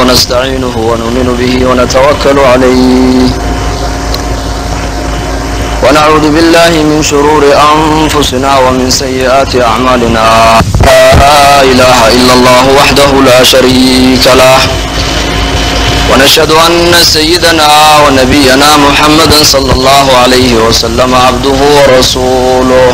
ونستعينه ونؤمن به ونتوكل عليه ونعوذ بالله من شرور أنفسنا ومن سيئات أعمالنا لا إله إلا الله وحده لا شريك له ونشهد أن سيدنا ونبينا محمدا صلى الله عليه وسلم عبده ورسوله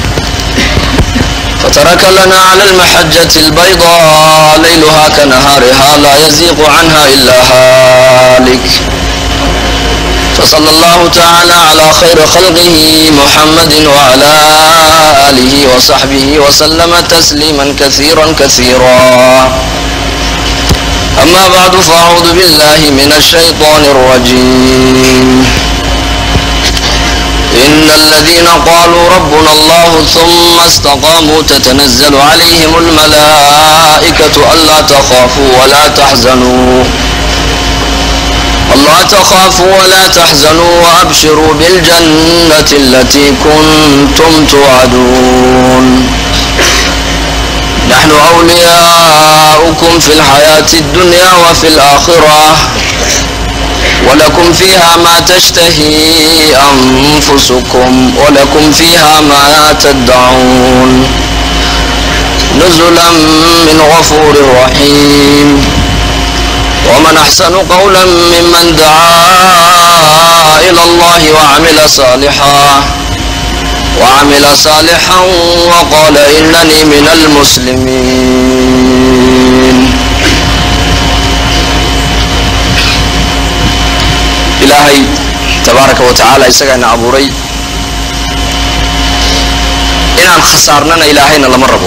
فترك لنا على المحجة البيضاء ليلها كنهارها لا يزيغ عنها إلا هالك فصلى الله تعالى على خير خلقه محمد وعلى آله وصحبه وسلم تسليما كثيرا كثيرا أما بعد فأعوذ بالله من الشيطان الرجيم إن الذين قالوا ربنا الله ثم استقاموا تتنزل عليهم الملائكة ألا تخافوا ولا تحزنوا ألا تخافوا ولا تحزنوا وأبشروا بالجنة التي كنتم توعدون نحن أولياؤكم في الحياة الدنيا وفي الآخرة ولكم فيها ما تشتهي أنفسكم ولكم فيها ما تدعون نزلا من غفور رحيم ومن أحسن قولا ممن دعا إلى الله وعمل صالحا وعمل صالحا وقال إنني من المسلمين ilaahay tabaaraka wa tacaala isagaana abuuray inaan khasaarnana ilaahayna lama rabo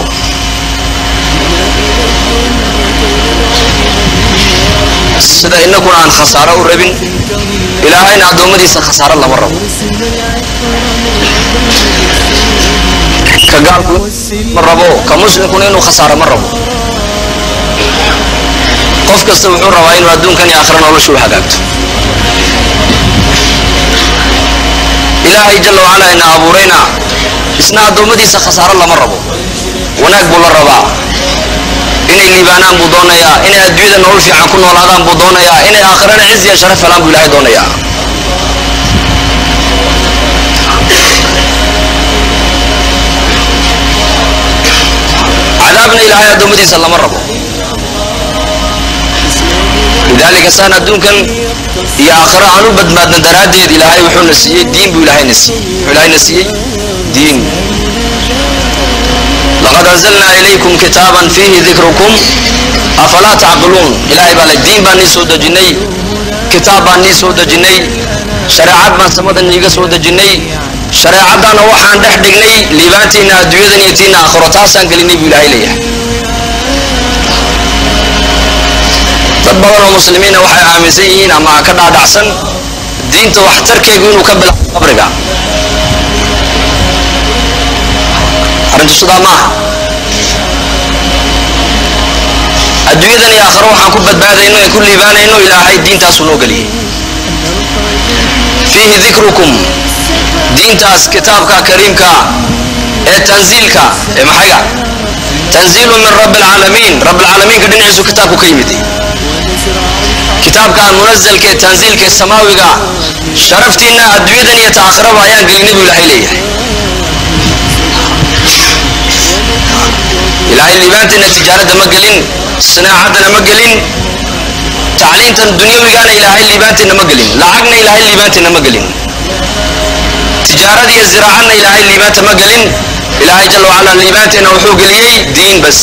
sida inaguna aan khasaaro u rabin ilaahayna addoommadiisa khasaaro lama rabo ka gaalku ma rabo ka muslimkuna inuu khasaaro ma rabo qof kasta wuxuu rabaa inuu adduunkan iyo aakhira noloshu u hagaagto ilaahay jalla wacalaa ina abuurayna isna addoommadiisa khasaaro lama rabo wanaag buu la rabaa inay liibaanaan buu doonayaa inay adduunyada nolol fiican ku noolaadaan buu doonayaa inay aakhirana ciz iyo sharaf helaan buu ilaahay doonayaa cadaabna ilaahay addoommadiisa lama rabo lidaalika saan adduunkan iyo aakhiro aan u badbaadna daraaddeed ilaahay wuxuuna siiyey diin buu ilaahayna siiyey wuxuu ilaahayna siiyey diin laqad anzalnaa ilaykum kitaaban fiihi dikrukum afalaa tacqiluun ilaahay baa le diin baan nii soo dejinnay kitaab baan nii soo dejinnay shareecad baan samadan iiga soo dejinnay shareecaddaana waxaan dhex dhignay liibaantiinna adduunyadan iyo tiinna aakhiro taasaan gelinay buu ilaahay leeyahay dad badan oo muslimiina waxay aaminsan yihiin ama ka dhaadhacsan diinta waxtarkeegu inuu ka bilaabo qabriga arrintu sidaa maaha adduunyadan iyo aakhiro waxaan ku badbaadayno ee ku liibaanayno ilaahay diintaasuu noo geliyey fiihi dikrukum diintaas kitaabka kariimka ee tanziilka ee maxayga tanziilu min rabbi alcaalamiin rabbi alcaalamiinka dhinaciisu kitaabku ka yimid kitaabkan munazalka ee tanziilka ee samaawiga sharaftiinna adduunyadan iyo taakhiraba ayaan gelinay buu ilaahay leeyahay ilaahay liibaantiina tijaaradda ma gelin sinaacaddana ma gelin tacliintan dunyawigana ilaahay liibaantiina ma gelin lacagna ilaahay liibaantiina ma gelin tijaarada iyo ziraacadna ilaahay liibaanta ma gelin ilaahay jalla wacala liibaanteena wuxuu geliyey diin bas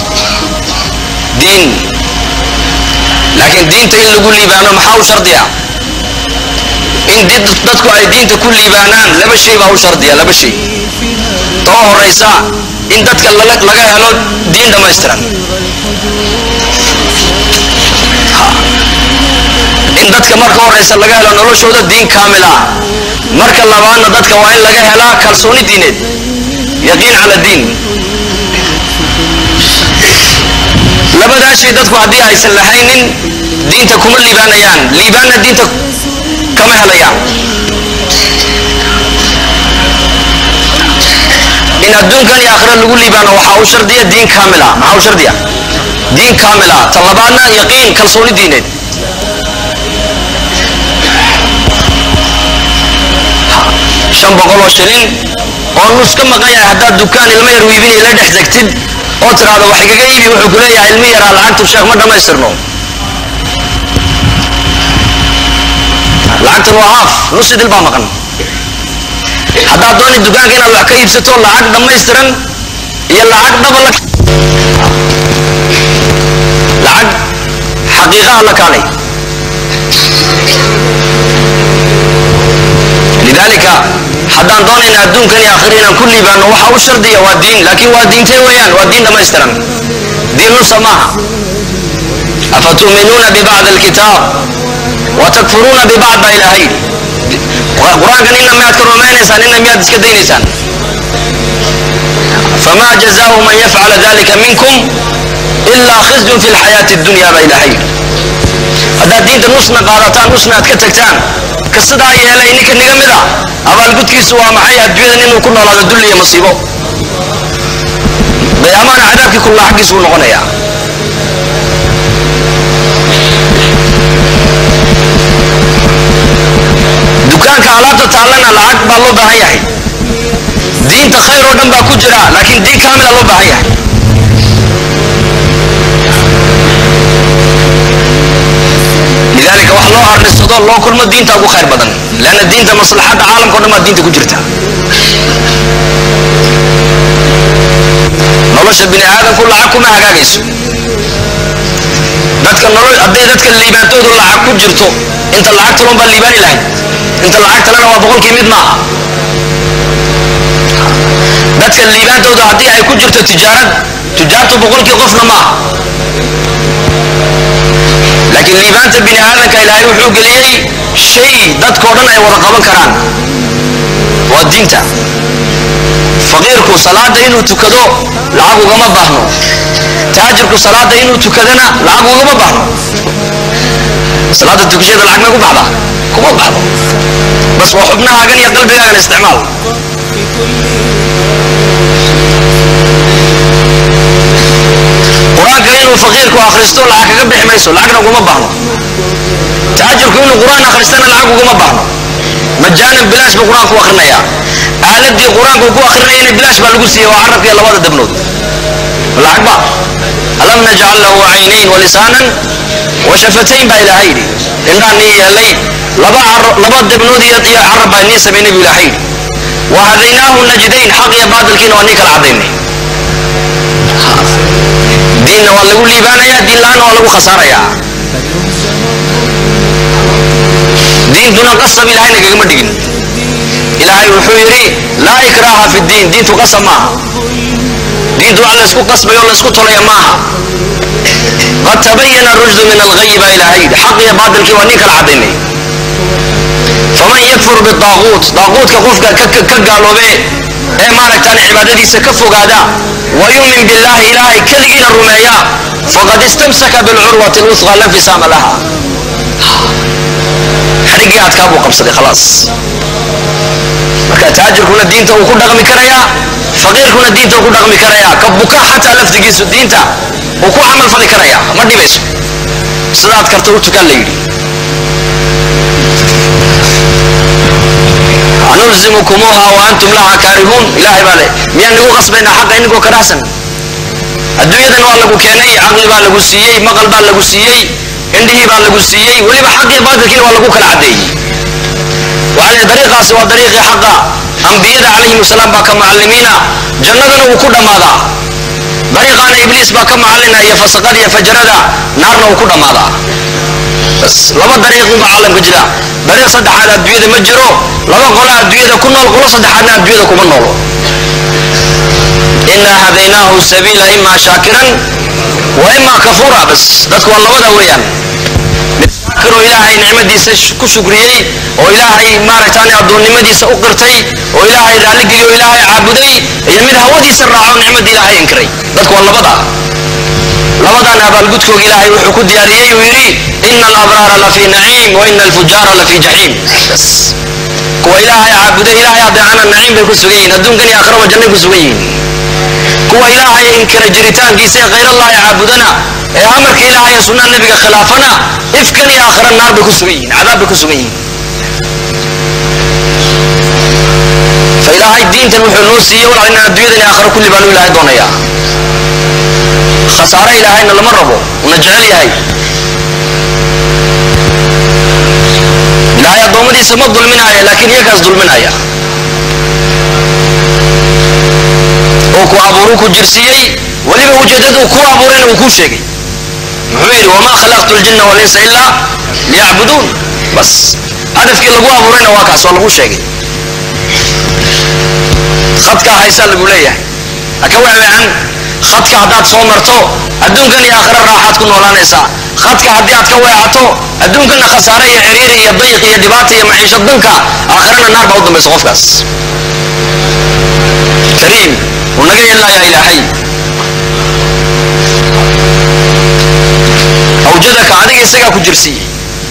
diin laakiin diinta in lagu liibaano maxaa u shardiya in dadku ay diinta ku liibaanaan laba shay baa u shardiya laba shay too horaysa in dadka laga helo diin dhammaystiran in dadka marka horaysa laga helo noloshooda diin kaamil ah marka labaadna dadka waa in laga helaa kalsooni diineed yaqiin cala diin labadaa shay dadku haddii aysan lahaynin diinta kuma liibaanayaan liibaanna diinta kama helayaan in adduunkan iyo aakhira lagu liibaano waxaa u shardiya diin kaamil ah maxaa u shardiya diin kaamil ah ta labaadna yaqiin kalsooni diineed shan boqol oo shilin oo nus ka maqan yahay haddaad dukaan ilmo yar wiibinay la dhex degtid oo tiraahdo wax igaga iibi wuxuu ku leeyahay ilmi yaraa lacagtu sheekh ma dhammaystirno lacagtan waa haaf nus idil baa maqan haddaad dooni dukaanka inaad wax ka iibsato lacag dhammaystiran iyo lacag dhaba la lacag xaqiiqaha la kaalay lidaalika haddaan doonayna adduunkan iyo aakhira inaan ku liibaano waxa u shardiya waa diin laakiin waa diintee weeyaan waa diin dhammaystiran diin nusa maaha afatu'minuuna bibacdi alkitaab watakfuruuna bibacd baa ilaahay qur-aankan inna miyaad ka rumaynaysaan inna miyaad iska daynaysaan فما جزاء من يفعل ذلك منكم إلا خزي في الحياة الدنيا بين هي هذا دين نصنا قادتان نصنا كتكتان كسدا يلا إنك نجمدا أبا القد كيسوا معي الدنيا إنه كنا على الدنيا مصيبة بأمان عذابك كل حق يسوون غنيا dukaanka alaabta taallana lacag baa loo baahan yahay diinta khayr oo dhan baa ku jira laakiin diin kaamila loo baahan yahay lidaalika wax loo arnisado loo kulmo diinta ugu khayr badan leanna diinta maslaxadda caalamka o dhan baa diinta ku jirta nolosha bini aadamku lacag kuma hagaagayso dadka nolol hadday dadka liibaantoodu lacag ku jirto inta lacag talon baa liibaani lahayd inta lacag talena waa boqolkii mid maaha dadka liibaantooda haddii ay ku jirto tijaarad tijaartu boqolkii qofna maaha laakiin liibaanta bini aadamka ilaahay wuxuu geliyey shay dadkao dhan ay wada qaban karaan waa diinta faqiirku salaada inuu tukado lacag ugama baahno taajirku salaada inuu tukadana lacag ugama baahno salaada tukashada lacag may ku baxda kuma baxdo bas waa xubnahaagan iyo qalbigaagan isticmaal qur-aanka inuu faqiirku akhristo lacag kaga bixi mayso lacagna uguma baahno taajirku inuu qur-aan akhristana lacag uguma baahno majaanan bilaash buu qur-aanku akhrinayaa aaladii qur-aanku ku akhrinayana bilaash baa lagu siiyey waa carabka iyo labada dabnood lacag ba alam najcal lahu caynayn walisaanan washafatayn baa ilaahay yidhi indhaan nii yeelay laba laba dabnood iyo iyo carab baa nii samaynay buu ilaahay yidhi wahadaynaahu najdayn xaq iyo baadilkiina waa nii kala cadaynay diinna waa lagu liibaanayaa diin la-aanna waa lagu khasaarayaa diintuna qasab ilaahay nagagama dhigin ilaahay wuxuu yidhi laa ikraaha fi diin diintu qasab maaha diintu wax laysku qasbayo laysku tolaya maaha qad tabayana rushdu min alghayi baa ilaahay yidhi xaq iyo baadilkii waa nin kala cadaynay faman yakfur bidaaquut daaquutka qofka ka gaaloobe ee maaragtaan cibaadadiisa ka fogaada wayumin billahi ilaahay keligiina rumeeya faqad istamsaka bilcurwati lwusqa la fisaama laha xadhiggii adkaa buu qabsaday khalaas marka taajirkuna diinta uu ku dhaqmi karayaa faqiirkuna diinta uu ku dhaqmi karayaa ka buka xataa laftigiisu diinta uu ku camal fali karayaa ma dhibayso sidaad karta u tukan la yidhi anulzimukumuuha wa antum laha kaarihuun ilaahay baa le miyaan nigu qasbaynaa xaqa inigoo karahsan adduunyadan waa lagu keenay caqli baa lagu siiyey maqal baa lagu siiyey indhihii baa lagu siiyey weliba xaqii baadilkiina waa lagu kala caddeeyey waxaa le dariiqaasi waa dariiqii xaqa ambiyada calayhim wasalaam baa ka macallimiina jannadana wuu ku dhammaadaa dariiqaana ibliis baa ka macallina iyo fasaqada iyo fajarada naarna wuu ku dhammaadaa bas laba dariiq unbaa caalamka jira dariiq saddexaad adduunyada ma jiro laba qola adduunyada ku nool qolo saddexaadna adduunyada kuma noolo inaa hadaynaahu sabiila imaa shaakiran wa imaa kafuura bas dadku waa labada weeyaan shaakiroo ilaahay nicmadiisa ku shukriyey oo ilaahay maaragtaan addoonnimadiisa u qirtay oo ilaahay raalligeliy oo ilaahay caabuday iyo mid hawadiisa raaco nicmadii ilaahay inkiray dadku waa labada labadan abaalgudkooga ilaahay wuxuu ku diyaariyey uu yidhi ina alabraara lafii naciim wa ina alfujaara lafii jaxiim bas kuwa ilaahay caabuday ilaahay adeecana naciim bay ku sugan yihiin adduunkan iyo aakhiraba jannay ku sugan yihiin kuwa ilaahay inkira jiritaankiisa ee khayrallahi caabudana ee amarka ilaahay ee sunnaha nebiga khilaafana ifkan iyo aakhira naar bay ku sugan yihiin cadaab bay ku sugan yihiin fa ilaahay diintan wuxuu noo siiyey walaal inaan adduunyadan iyo aakhira kulli baanu ilaahay doonayaa khasaare ilaahayna lama rabo una jecel yahay ilaahay addoommadiisa ma dulminaya laakiin iyagaas dulminaya oo ku abuuruu ku jirsiiyey weliba ujeeddaduu ku abuurayna uu kuu sheegay muxuu yidhi wamaa khalaqtu ljinna walinsa ilaa liyacbuduun bas hadafkii lagu abuurayna waa kaas waa lagu sheegay khadkaa haysaa lagu leeyahay haka weeweecan khadka haddaad soo marto adduunkan iyo aakhira raaxaad ku noolaanaysaa khadka haddii aad ka weecato adduunkana khasaare iyo ciriiri iyo dayq iyo dhibaata iyo maciisho danka aakhirana naar baa u dambaysa qofkaas kariim uu naga yeelnayaa ilaahay awjadaka adiga isagaa ku jirsiiyey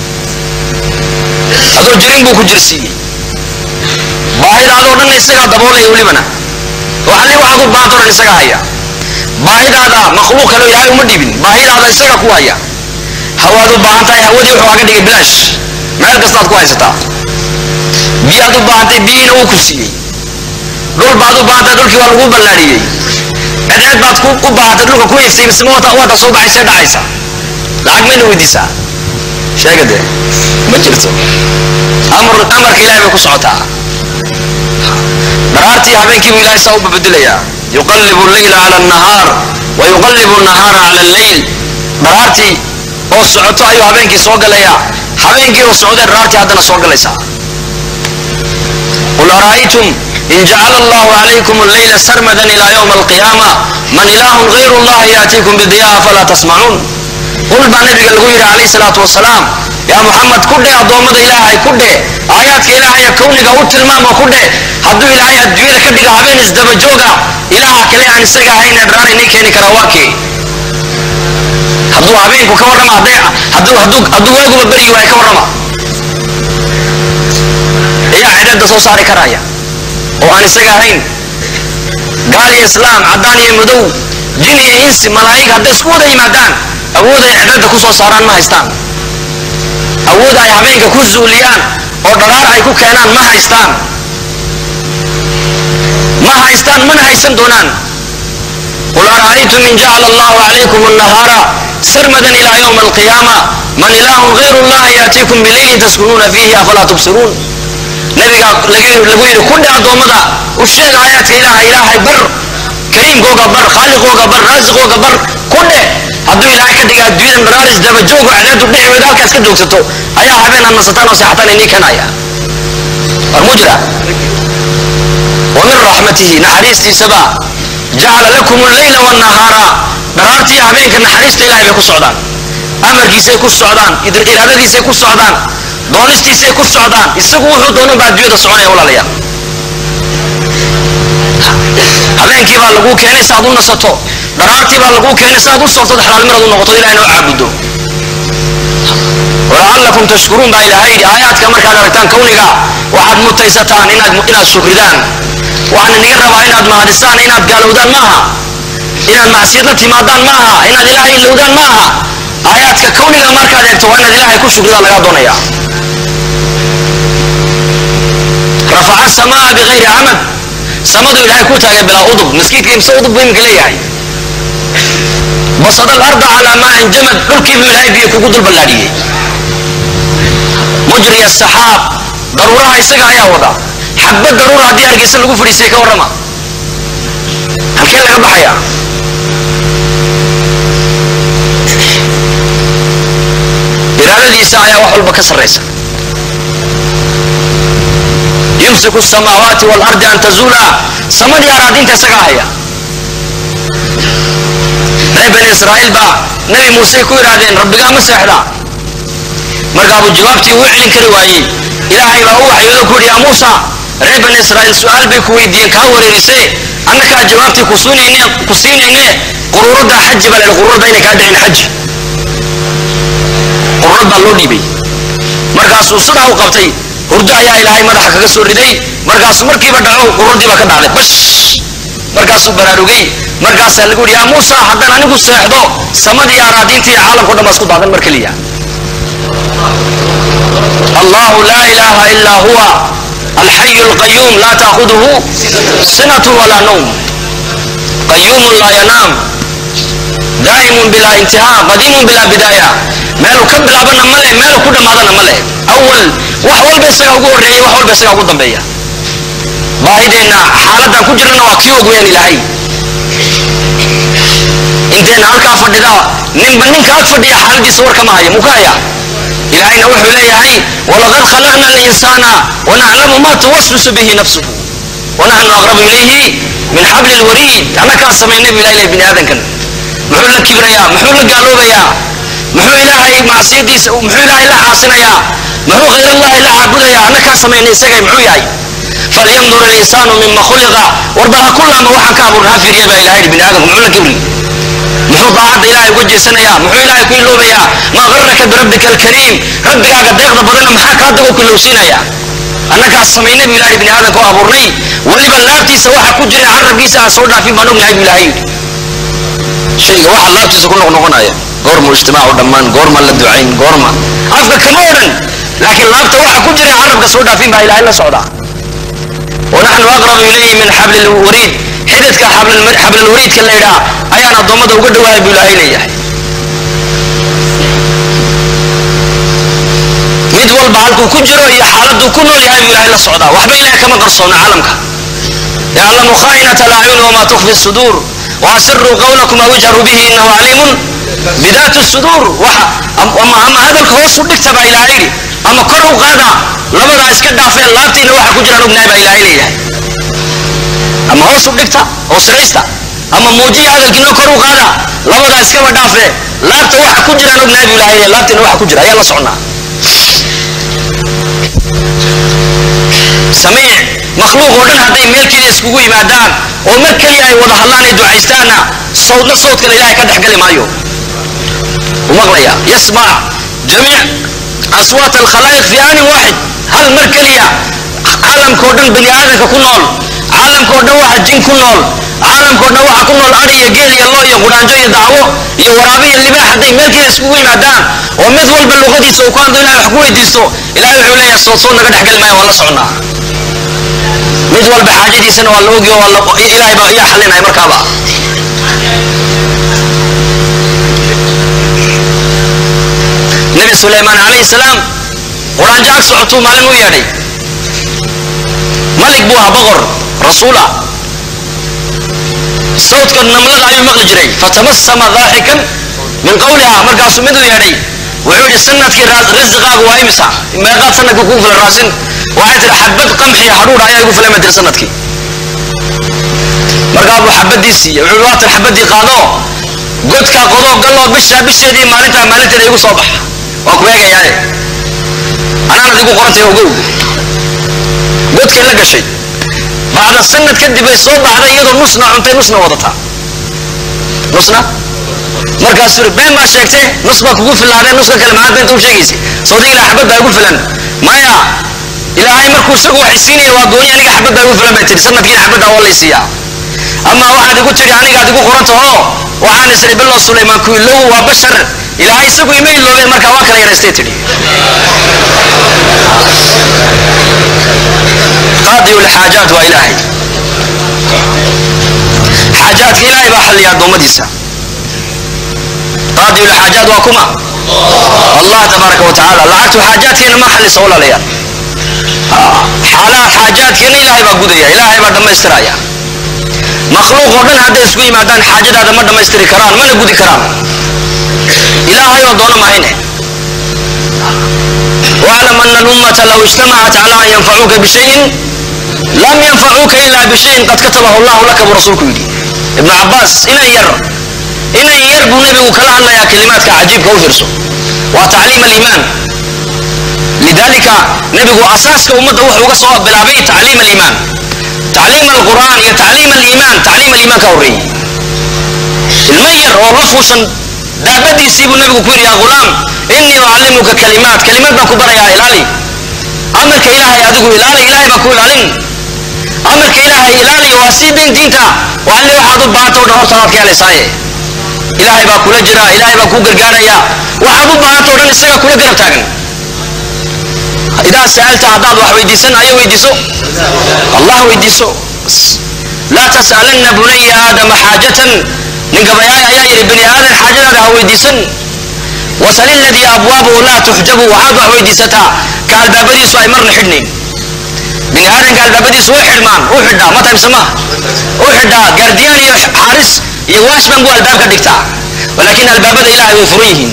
adoo jirin buu ku jirsiiyey baahidaadoo dhanna isagaa daboolaya welibana waxalli waxaad u baahantao dhan isagaa haya baahidaada makhluuq kaleo ilaahay uma dhibin baahidaada isagaa ku haya hawaad u baahan tahay hawadii wuxuu aga dhigay bilaash meel kastaad ku haysataa biyaad u baahantay biyiina wuu ku siiyey dhul baad u baahantay dhulkii waa lagu ballaadhiyey cedeed baad u baahantay dhulka ku iftiimisma waata soo baxaysee dhacaysa lacag mayna weydiisaa sheega dee ma jirto amar amarka ilahay bay ku socotaa dharaartii habeenkii buu ilahay saa u babedelayaa yuqallibu leyla cala annahaar wa yuqallibu nahaara cala alleyl dharaartii oo socoto ayuu habeenkii soo galayaa habeenkii oo socdee dharaartii haddana soo galaysaa qul ara'aytum in jacala allahu calaykum alleyla sarmadan ila yowma alqiyaama man ilaahun gayru allahi yaatiikum bidiyaha falaa tasmacuun qul baa nabiga lagu yidhi calayhi salaatu wasalaam yaa muxamed ku dheh addoommada ilaahay ku dheh aayaadka ilaahaya kowniga u tilmaama ku dheh hadduu ilaahay adduunyada ka dhigo habeen isdaba jooga ilaaha kale aan isaga ahayna dharaar inay keeni karaa waa kee hadduu habeenku ka warrama hadday hadduu hadduu hadduu waaguba beryi waay ka warrama ayaa cidhadda soo saari karaya oo aan isaga ahayn gaal iyo islaam caddaan iyo madow jin iyo insi malaa'ig hadday isku wada yimaadaan awood ay cidhadda ku soo saaraan ma haystaan awood ay habeenka ku zuuliyaan oo dharaar ay ku keenaan ma haystaan ma haystaan mana haysan doonaan qul ara'aytum in jacala allahu calaykum annahaara sarmadan ila yowma alqiyaama man ilaahun gayru allahi yaatiikum bileylin taskunuuna fiihi afalaa tubsiruun nabiga lagu yidhi ku dhe addoommada u sheeg aayaadka ilaaha ilaahay bar kariimkooga bar khaaliqooga bar raasiqooga bar ku dhe hadduu ilaahay ka dhiga adduunyadan dharaaris daba joogo cadaadu dhici weyda halkaas ka joogsato ayaa habeen aad nasataan oo seexataan inii kanaya war mu jira wa min raxmatihi naxariistiisaba jacala lakum alleyla wannahaara dharaartii habeenka naxariista ilahay bay ku socdaan amarkiisay ku socdaan iraadadiisay ku socdaan doonistiisay ku socdaan isagu wuxuu doonan baa adduunyada soconaya walaalayaal habeenkii baa laguu keenay si aad u nasato dharaartii baa laguu keenay si aad u softod xalaalmirad u noqoto ilahay noo caabudo walacallakum tashkuruun baa ilaahay yidhi aayaadka markaad aragtaan kawniga waxaad mutaysataan inaad inaad shukridaan waxaan iniga rabaa inaad mahadisaan inaad gaalowdaan ma aha inaad macsiyad la timaadaan ma aha inaad ilaahay ilowdaan ma aha aayaadka kawniga markaad eegto waa inaad ilaahay ku shukridaa lagaa doonaya rafaca samaa bikayri camad samadu ilaahay ku taagay bilaa udub maskiidka imse udub buu iminka leeyahay basada alarda calaa maain jamad dhulkii buu ilaahay biyo kugu dul ballaadhiyey mujri asaxaab daruuraha isaga ayaa wada xabba daruura haddii hargeysa lagu fadhiisay ka warrama halkee laga baxaya iraadadiisa ayaa wax walba ka sarraysa yumsiku samaawaati waalardi an tazuula samadii araadinta isagaa haya reer bani israa'iil baa nebi muuse ku yidhaahdeen rabbigaa ma seexdaa markaabuu jawaabtii uu celin kari waayey ilaahay baa u waxyoodo ku yidhi yaa muusa reer bani israa'iil su-aal bay ku weydiiyeen kaa wareerisee annakaa jawaabtii ku siinayne ku siinayne quruuradda xaji baa la yidhi quruuradda inay kaa dhicin xaji quruurad baa loo dhiibay markaasuu sidaa u qabtay hurdo ayaa ilaahay madaxa kaga soo riday markaasuu markiiba dhaco quruurdii baa ka dhacday bash markaasuu baraarugay markaasaa lagu yidhi yaa muusa haddaan anigu seexdo samadii araadiinta iyo caalamka o dhan baa isku daadan mar keliya allahu laa ilaha ilaa huwa alxayu alqayuum laa taakuduhu sinatu walaa nawm qayuumun laa yanaam daa'imun bilaa intihaa qadiimun bilaa bidaaya meelu ka bilaabana ma leh meelu ku dhammaadana ma leh awal wax walba isagaa ugu horreeyay wax walba isagaa ugu dambeeya baahideenna xaaladdan ku jirana waa kii og weyaan ilaahay inteenna halkaa fadhida ninba ninka ag fadhiya xaaladiisa war kama haya muka haya ilaahayna wuxuu leeyahay walaqad khalaqna alinsaana wanaclamu ma tuwaswisu bihi nafsuhu wanaxnu aqrabu ilayhi min xabli lwariid annakaa samaynay bu ilahay leeyahay bini aadankan muxuu la kibrayaa muxuu la gaaloobayaa muxuu ilaahay macsiyadiisa muxuu ilaahay la caasinayaa muxuu khayrallahi la caabudayaa annakaa samaynay isagay muxuu yahay falyandur alinsaanu mima khuliqa warba ha kullaama waxaan ka abuurna ha fiiriya baa ilahay bini aadamku muxuu la kibri muxuu daacadda ilaahay uga jeesanayaa muxuu ilaahay ku iloobayaa maa qarraka birabbika alkariim rabbigaaga deeqda badanna maxaa kaa dago kulowsiinaya annagaas samaynay bu ilahay bini aadamka u abuurnay weliba laabtiisa waxa ku jira carabkiisa aan soo dhaafin baan ognahay bu ilahay yidhi shayga waxa laabtiisa ku noqnoqonaya goormu ijtimaacu dhammaan goorma la ducayn goorma afka kama odhan laakiin laabta waxa ku jira carabka soo dhaafin baa ilahay la socdaa wanaxnu aqrabu ilayhi min xabli lwariid xididka xablalwariidka la ydhaa ayaan addoommada uga dhawaaya buu ilaahay leeyahay mid walba halkuu ku jiro iyo xaaladuu ku nool yahay buu ilaahay la socdaa waxba ilahay kama qarsoona caalamka yaclamu khaa'inata alacyuni wamaa tukfi suduur waasiruu qawlakum aw ijharuu bihi inahu caliimun bidaati suduur waxa ama ama hadalka hoos u dhigta baa ilaahay yidhi ama kor u qaada labadaa iska dhaafeen laabtiina waxa ku jiraan ognahay baa ilaahay leeyahay ama hoos u dhigta hoosraysta ama muujiya hadalkiina kor u qaada labadaa iskaba dhaafe laabta waxa ku jiraan ognahay buu ilaahay leeyahay laabtiina waxa ku jira ayaa la socnaa samiic makhluuq oo dhan hadday meel keliya iskugu yimaadaan oo mar keliya ay wada hadlaan ay ducaystaanna sawdna sawdkana ilaahay ka dhex gali maayo u maqlaya yasmac jamiic aswaat alkhalaa'iq fi aanin waaxid hal mar keliya caalamkao dhan bani aadamka ku nool caalamkao dhan waxa jin ku nool caalamkao dhan waxa ku nool ari iyo geel iyo lo iyo quraanjo iyo dacwo iyo waraabe iyo libaax hadday meel keliya iskugu yimaadaan oo mid walba luqadiisa uu ku hadlo ilahay wax ku weydiisto ilahay wuxuu leeyahay sood sood naga dhex gali maayo waa la socnaa mid walba xaajadiisana waa la ogiyo waa la ilahay baa iyaa xalinaya markaaba nabi sulaymaan calayhi salaam quraanjo ag socotuu maalin u yeedhay malik buu ahaa boqor rasuula sawdka namlada ayuu maqli jiray fatabassama daaxikan min qawliha markaasuu mid u yeedhay wuxuu yidhi sanadkii rasiqaagu waa imisa meeqaad sanadkii kugu filan raasin waxay tihi xabad qamxiya hadhuudha ayaa igu filan bay tiri sanadkii markaa buu xabadii siiye wuxuu waa tan xabadii qaado godka qodo galloo bishaa bisheedii maalintaa maalinteeda igu soo baxa waa ku eegayaaye anaanad igu qorantay ogow godkay la gashay bacda sanad kadib ay soo baxday iyadoo nusna cuntay nusna wadataa nusna markaasuu yidhi been baa sheegtay nus baa kugu filaadeen nuska kale maxaad beenta u sheegaysay sawdi ilaa xabad baa igu filan maya ilaahay markuu isagu waxay siinaya waa gooni aniga xabad baa igu filan bay tihi sanadkiina xabaddaa waa laysiiyaa ama waxaad igu tidhi anigaad igu qorantaho waxaan isri bilow sulaymaan ku ilow waa bashar ilaahay isagu ima iloobeen markaa waa kala yaraystay tidhi qaadiyu lxaajaat waa ilaahay xaajaadka ilaahay baa xalliya addoommadiisa qaadiyu lxaajaat waa kuma allah tabaaraka wa tacaala lacagtu xaajaadkeena ma xallisa walaalayaal xaalaad xaajaadkeena ilaahay baa gudaya ilaahay baa dhammaystiraya makhluuq oo dhan hadday isku yimaadaan xaajadaada ma dhammaystiri karaan mana gudi karaan ilaahay oo doono mahayne واعلم أن الأمة لو اجتمعت على أن ينفعوك بشيء لم ينفعوك إلا بشيء قد كتبه الله لك ورسولك يدي ابن عباس إن ير إن ير نبي كلا الله يا كلماتك عجيب كوفرسو وتعليم الإيمان لذلك نبي أساسك أمته وحوك صواب بلابي تعليم الإيمان تعليم القرآن يا تعليم الإيمان تعليم الإيمان كوري المير والرفوشا دابدي سيبو النبي كوير يا غلام إني أعلمك كلمات كلمات باكو برا يا إلالي أمرك إلهي أدقو إلالي إلهي باكو إلالين amarka ilaahay ilaaliya waa sii dayn diinta waa alle waxaad u baahanta o dhan horta waad ka helaysaaye ilaahay baa kula jira ilaahay baa kuu gargaaraya waxaad u baahanta o dhan isagaa kula garab taagan idaa sa'alta haddaad wax weydiisan ayo weydiiso allah weydiiso laa tas'alanna bunaya aadama xaajatan nin gabayaay ayaa yidhi bani aadan xaajadaada ha weydiisan wasal iladii abwaabuhu laa tuxjabu waxaad wax weydiisataa ka albaabadiisu ay marna xidhnayn bini aadanka albaabadiisu way xidhmaan u xidhaa ma taybsa maaha u xidhaa gaardiyaan iyo xaaris iyo waashman buu albaabka dhigtaa walaakin albaabada ilahay way furan yihiin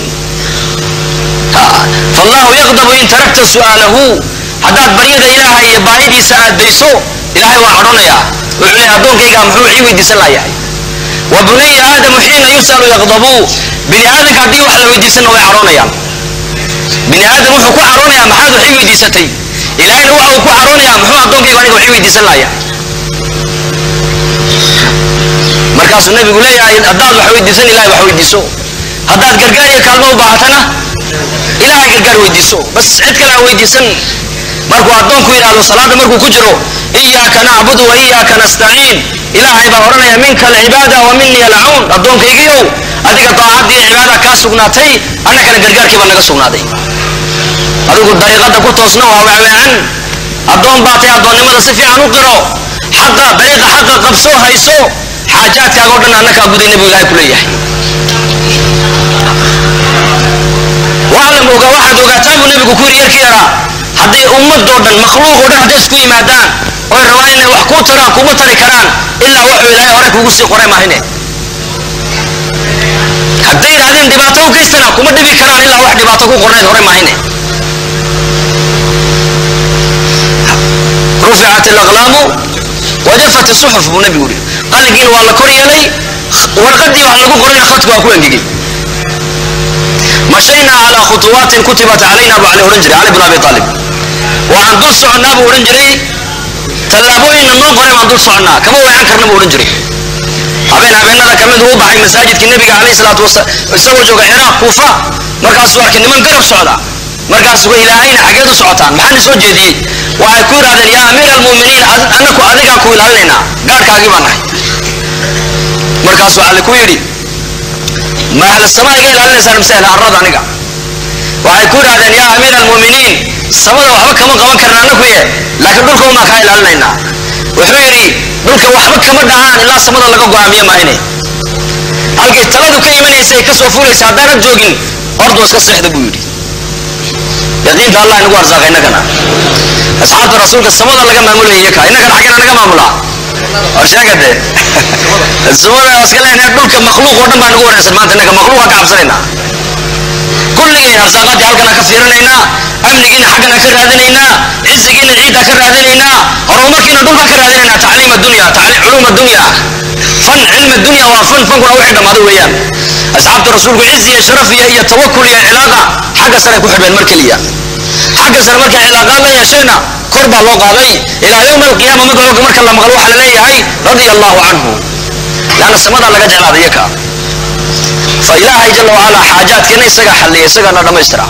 fallahu yaqdabu in tarakta su'aalahu haddaad baryada ilaahay iyo baahidiisa aad dayso ilahay waa cadhonayaa wuxuu leeyahay addoonkayga muxuu ii weydiisan laayahay wa bunaya aadamu xiina yus'alu yaqdabu bini aadanka haddii wax la weydiisanna way cadhoonayaan bini aadam wuxuu ku cadhoonayaa maxaad wax ii weydiisatay ilahayna waxa uu ku cadhoonayaa muxuu addoonkayga aniga wax ii weydiisan laayahay markaasuu nabigu leeyahay haddaad wax weydiisan ilahay wax weydiiso haddaad gargaar iyo kaalmo u baahatana ilahay gargaar weydiiso bas cid kale ha weydiisan markuu addoonku yidhahdo salaada markuu ku jiro iyaaka nacbudu wa iyaaka nastaciin ilaahay baa odhanaya minka alcibaada wa minii alcawn addoonkaygiiow adiga daacadii cibaada kaa sugnaatay annagana gargaarkii baa naga sugnaaday adigu dariiqada ku toosna waa weeweecan addoon baa tay addoonnimada si fiican u qiro xaqa dariiqa xaqa qabso hayso xaajaadkaaga o dhan annakaa gudayna buu ilahay ku leeyahay waclam oga waxaad ogaataan buu nabigu ku yidhi yarkii yaraa hadday ummadoo dhan makhluuq oo dhan hadday isku yimaadaan oy rabaan inay wax kuu taraan kuma tari karaan ilaa wuxuu ilaahay hore kugu sii qoray maahine hadday yidhahdeen dhibaato u geystana kuma dhibi karaan ilaa wax dhibaato ku qornayd hore maahine ruficat alaqlaamu wajafat isuxuf buu nabigu yidhi qalinkiina waa la kor yeelay warqadii wax lagu qorayna khadku waa ku engegay mashaynaa calaa khutuwaatin kutibat calayna buu cali odhan jiray cali bn abi aalib waxaan dul soconnaa buu odhan jiray tallaabooyinna noo qoray baan dul soconnaa kama weecan karna buu odhan jiray habeen habeenada kamid uu baxay masaajidkii nebiga calayhi salaatu wasalaam isagoo jooga ciraaq kuufa markaasuu arkay niman garab socda markaasuu ilaahayna xageed u socotaan maxaan soo jeediyey waxay ku yidhahdeen yaa amiira almu'miniin annaku adigaan ku ilaalinaynaa gaadhkaagii baan nahay markaasuu cali ku yidhi ma ahla samaa iga ilaalinaysaan mise ahla arrada aniga waxay ku yidhahdeen yaa amiira almu'miniin samada waxba kama qaban karna annakuye laakiin dhulka umaa kaa ilaalinaynaa wuxuu yidhi dhulka waxba kama dhacaan ilaa samada laga go'aamiye maahine halkay taladu ka imanaysa ay ka soo fulaysa haddaanad joogin ordu iska seexda buu yidhi yaqiinta allah inagu arsaaqa innagana asxaabta rasuulka samada laga maamulaya iyaka innagana xaggana naga maamulaa war sheega dee samada iska leenahay dhulka makhluuq oo dhan baa nagu wareersan maanta innaga makhluuqa ka cabsanaynaa kulligeen arsaaqaadii halkana ka fiirinaynaa amnigiina xaggana ka raadinaynaa cizigiina ciidda ka raadinaynaa horumarkiina dhulka ka raadinaynaa tacliim addunya culuum addunya fan cilm addunya waa fan fankuna wixii dhammaaday weeyaan asxaabta rasuulku cizi iyo sharaf iyo iyo tawakul iyo cilaaqa xagga sare ku xidheen mar keliya xagga sare markay cilaaqaad la yeeshayna kor baa loo qaaday ilaa yowma alqiyaama magacooga marka la maqlo waxaa la leeyahay radia allahu canhu laanna samadaa laga jeclaaday iyaka fa ilaahay jala wacala xaajaadkeena isagaa xalliya isagaana dhammaystira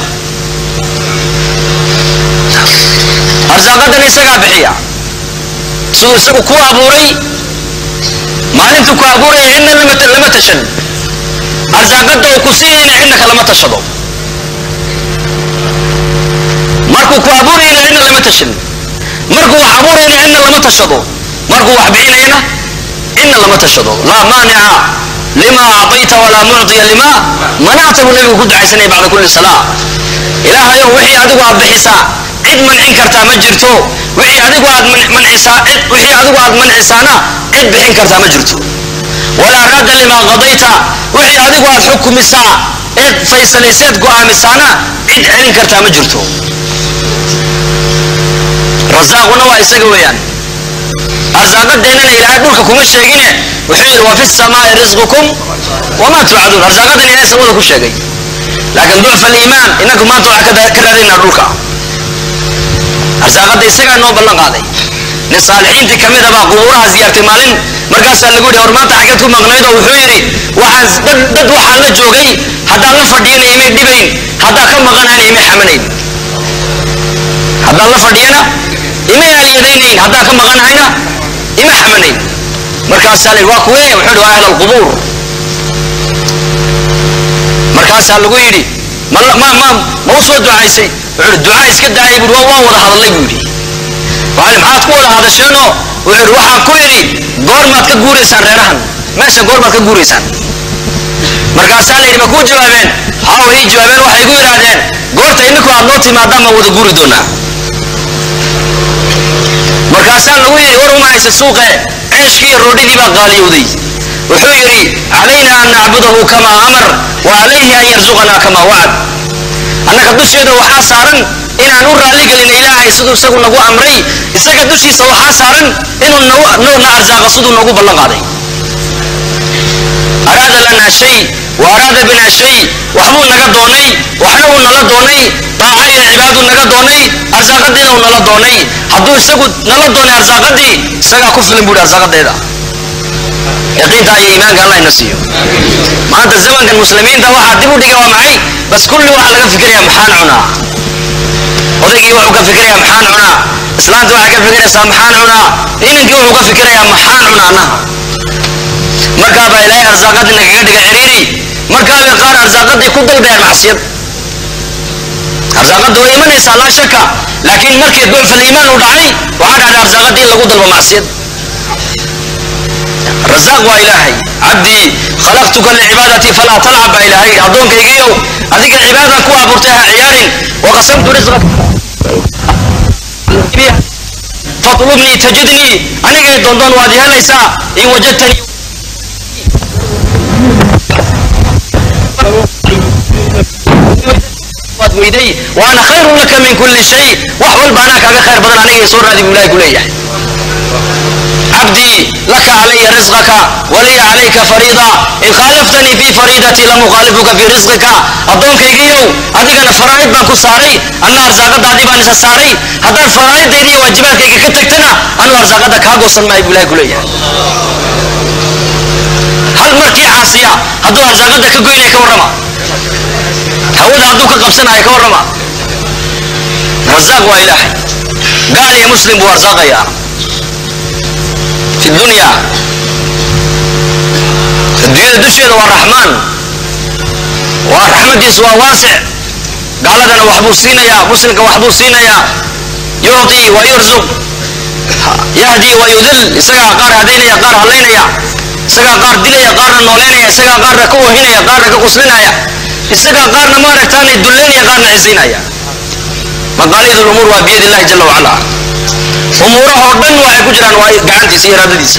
arsaaqadana isagaa bixiya siduu isagu ku abuuray maalintuu ku abuuraya cidna lama tashan arsaaqada uu ku siinayna cidna kalama tashado markuu ku abuurayna cidna lama tashan markuu wax abuurayna cidna lama tashado markuu wax bixinayna cidna lama tashado laa maanica lima acطayta walaa mucطiya lima manacta buu nabigu ku ducaysanaya bacda kulli salaa ilaahayow wixii adigu aad bixisaa cid mancin kartaa ma jirto wixii adigu aad mancisaa cid wixii adigu aad mancisaana cid bixin kartaa ma jirto walaa raada limaa qadayta wixii adigu aad xukumisaa eed faysalayseed go'aamisaana cid celin kartaa ma jirto rasaaquna waa isaga weeyaan arsaaqadeennana ilaahay dhulka kuma sheegine wuxuu yidhi wa fi samaai risqukum wamaa tuucaduun arsaaqadan ilahay samada ku sheegay laakiin ducfa aliimaan inagu maanta waxaa ka raadaynaa dhulka arsaaqada isagaa noo ballan qaaday nin saalixiintii ka mid a baa qubuuraha siyaartay maalin markaasaa lagu yidhi war maanta xaggeed ku maqnayd oo wuxuu yidhi waxaan dad dad waxaan la joogay haddaan la fadhiyana imay dhibayn haddaan ka maqanayna imay xamanayn haddaan la fadhiyana imay aaliyadaynayn haddaan ka maqanahayna isma xamanayn markaasaa la yidhi waa kuwee wuxuu yidhi waa ahl alqubuur markaasaa lagu yidhi ma ma ma ma u soo ducaysay wuxuu yidhi ducaa iska daayay buuri waa waan wada hadallay buu yidhi waxaa maxaad ku wada hadasheenoo wuxuu yidhi waxaan ku yidhi goormaad ka guuraysaan reerahan meesha goormaad ka guuraysaan markaasaa la yidhi ma kuu jawaabeen haa way ii jawaabeen waxay igu yidhaahdeen goorta ininku aad noo timaadaan baan wada guuri doonaa markaasaa lagu yidhi war uma haysa suuqe ceeshkii iyo roodhidii baa qaaliyowday wuxuu yidhi calayna an nacbudahu kamaa amar wa calayhi an yarsuqanaa kamaa wacad annaga dusheeda waxaa saaran inaan u raalligelino ilaahay siduu isagu nagu amray isaga dushiisa waxaa saaran inuu nagu- no- na arsaaqa siduu noogu ballan qaaday araada lana shay wa araada bina shay waxbuu naga doonay waxna uu nala doonay daaca iyo cibaaduu naga doonay arsaaqadiina uu nala doonay hadduu isagu nala doonay arsaaqadii isagaa ku filan buuhi arsaaqadeeda yaqiinta iyo iimaanka allah ina siiyo maanta zamankan muslimiinta waxaa dib u dhigay waa maxay bas kulli waxaa laga fikiraya maxaan cunaa odaygii wuxuu ka fikirayaa maxaan cunaa islaanta waxay ka fikiraysaa maxaan cunaa inankii wuxuu ka fikirayaa maxaan cunaa annaha markaa baa ilaahay arsaaqadii nagaga dhiga ciriiri markaa bay qaar arsaaqadii ku dalbayaan macsiyad arsaaqada way imanaysaa laa shaka laakiin markii ducfal iimaan uu dhacay waxaa dhacday arsaaqadii in lagu dalbo macsiyad rasaaq waa ilaahay cabdii khalaqtuka licibaadati falaa talcab baa ilaahay yidhi addoonkaygiiow adiga cibaada ku abuurtay ha ciyaarin waqasamtu risqaka fatlubnii tajidnii anigay doondoon waad i helaysaa in wajadtanii waad weyday waana khayrun laka min kulli shay wax walba anaa kaaga khayr badan anigay soo raadi buu ilahay ku leeyahay عبدي لك علي رزقك ولي عليك فريضة إن خالفتني في فريضتي لم أخالفك في رزقك أدونك يجيو أديك فرائض بانكو ساري أنا أرزاقات دادي بان إسا ساري هذا فرائض ديني واجبات كي كتكتنا أنا أرزاقات كاغو سن ما يقول كلية هل مركي عاصية هدو أرزاقات كقوين كورما هودا هدو كقبسنا كورما رزاق وإلهي قال يا مسلم وارزاق يا في الدنيا الدنيا دشيد والرحمن ورحمتي سوى واسع قال لنا وحبو سينيا مسلمك وحبو سينيا يعطي ويرزق يهدي ويذل إسقى قار هدينيا قار هلينيا إسقى قار دليا قار نولينيا إسقى قار كوهينيا قار كقسلينيا إسقى قار نمارتاني دلينيا قار نعزينيا مقاليد الأمور وبيد الله جل وعلا umuurahoo dhan waxay ku jiraan waa gacantiisa iyo iraadadiisa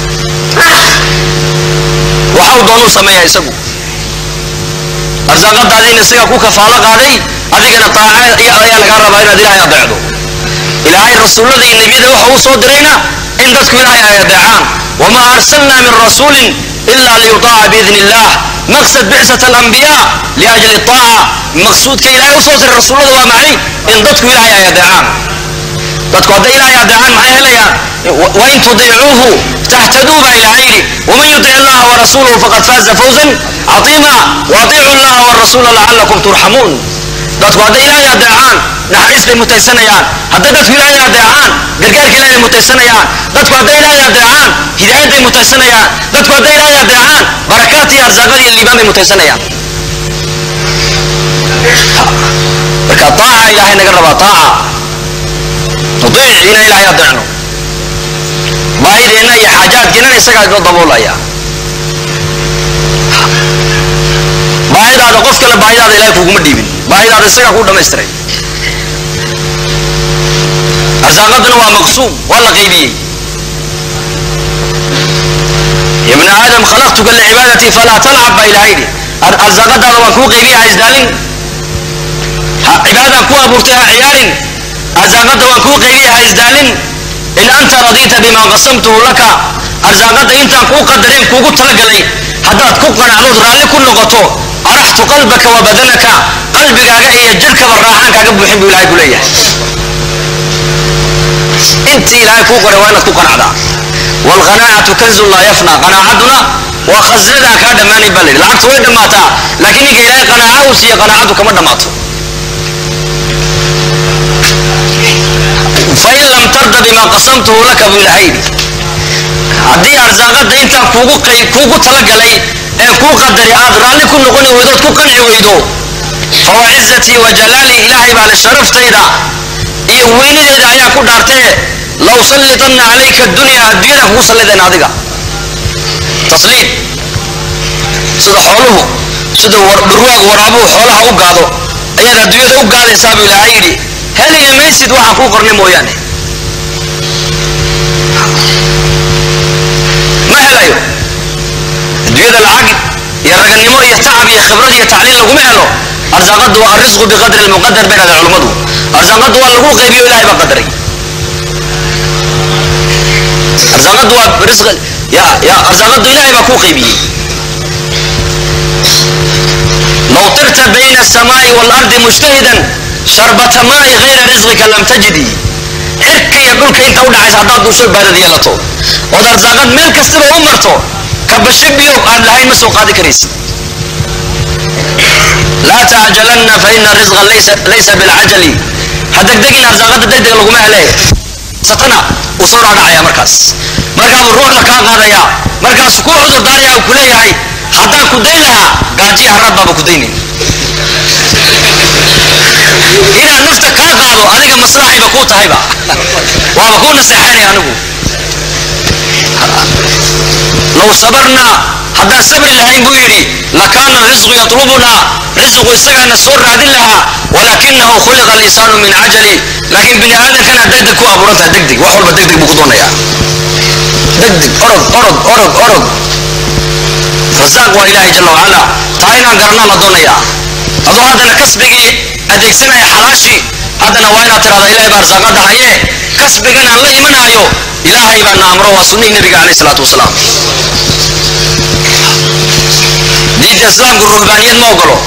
waxau doonuu sameeyaa isagu arsaaqadaadiina isagaa ku kafaalo qaaday adigana taaca ayaa lagaa rabaa inaad ilaahay adeecdo ilaahay rasuullada iyo nebiyada waxa uu soo dirayna in dadku ilaahay ay adeecaan wamaa arsalnaa min rasuulin ila liyutaaca biidni illah maqsad bicsat alambiyaa liajli taaca maqsuudka ilaahay usoo diray rasuullada waa maxay in dadku ilaahay ay adeecaan dadku hadday ilaahay adeecaan maxay helayaan wain tudiicuuhu tahtaduu baa ilaahay yidhi waman yutic illaha warasuulahu faqad faaza fawzan cadiima waatiicu llaha warasuula lacalakum turxamuun dadku hadday ilaahay adeecaan naxariis bay mutaysanayaan hadday dadku ilaahay adeecaan gargaarka ilaahay bay mutaysanayaan dadku hadday ilaahay adeecaan hidaayad bay mutaysanayaan dadku hadday ilaahay adeecaan barakaat iyo arsaaqad iyo liibaan bay mutaysanayaan marka taaca ilaahay naga rabaa taaca nudiic ina ilaahay adeecno baahideenna iyo xaajaadkeennana isagaa inoo daboolaya baahidaada qof kale baahidaada ilahay kuguma dhiibin baahidaada isagaa kuu dhamaystiray arsaaqaduna waa maqsuum waa la qaybiyey ya bna aadam khalaqtuka licibaadati falaa talcab baa ilahay yidhi arsaaqadaada waan kuu qaybiya ha isdaalin cibaadaan ku abuurtay ha ciyaarin arsaaqada waan kuu qaybiya ha isdaalin in anta radiita bima qasamtuhu laka arsaaqada intaan kuu qadareen kuugu talagalay haddaad ku qanacdood raalli ku noqoto araxtu qalbaka wa badanaka qalbigaaga iyo jirhkaba raaxaan kaaga buuxin buu ilahay ku leeyahay intii ilaahay kuu qoray waa inaad ku qanacdaa waalqanaacatu kanzun laa yafna qanaacaduna waa khasnadaan kaa dhammaanayn baa layidhi lacagtu way dhammaataa laakiin ninka ilaahay qanaaca uu siiye qanaacadu kama dhammaato fain lam tarda bima qasamtuhu laka buu ilahay yidhi haddii arsaaqada intaa kuugu qay kuugu talagalay ee kuu qadari aad raalli ku noqoni weydood ku qanci weydo fawa cizatii wa jalaali ilaahay baa le sharaftayda iyo weynadeeda ayaa ku dhaartee la usallitanna calayka dunya adduunyada kugu sallideen adiga tasliid sida xooluhu sida dhurwaagu waraabuhu xoolaha u gaado ayaad adduunyada u gaadaysaa buu ilaahay yidhi heliya maysid waxaan kuu qornay mooyaane ma helayo adduunyada lacag iyo raganimo iyo tacab iyo khibrad iyo tacliin laguma helo arsaaqadu waa arrisqu biqadri lmuqadar bay dhahdeen culummadu arsaaqadu waa lagu qaybiyo ilahay baa qadaray arsaaqadu waa risq ya ya arsaaqadu ilahay baa kuu qaybiyey لو طرت بين السماء والأرض مجتهدا شربة ماء غير رزقك لم تجدي cirka iyo dhulka inta u dhacaysa haddaad duusho baadad yeelato ood arsaaqad meel kastaba u marto kabasho biyo aad lahayn ma soo qaadi karaysid laa tacjalanna fa ina risqa laysa laysa bilcajali ha degdegin arsaaqada degdeg laguma hele satana uu soo dhaadhacaya markaas markaabuu ruuxda kaa qaadaya markaasuu ku cudur daaraya uu ku leeyahay haddaan ku dayn lahaa gaajiya harad baaba ku daynayn inaan nafta kaa qaado adiga maslaxayba kuu tahayba waaba kuu naseexaynaya anigu low sabarnaa haddaan sabri lahayn buu yidhi lakaana risqu yatlubunaa risqu isagaana soo raadin lahaa walaakinahu khuliqa alinsaanu min cajali laakiin bini aadankana degdeg ku abuurantaha degdeg wax walba degdeg buu ku doonayaa degdeg orod orod orod orod rasaaq waa ilaahay jalla wacala taa inaan garanaa la doonayaa adoo haddana kasbigii adeegsanaya xalaashii haddana waa inaad tirahda ilaahay baa arsaaqada haye kasbigan aan la imanaayo ilaahay baa na amro waa sunnihii nabiga calayh salaatu wasalaam diinta islaamku ruhbaaniyad ma ogolo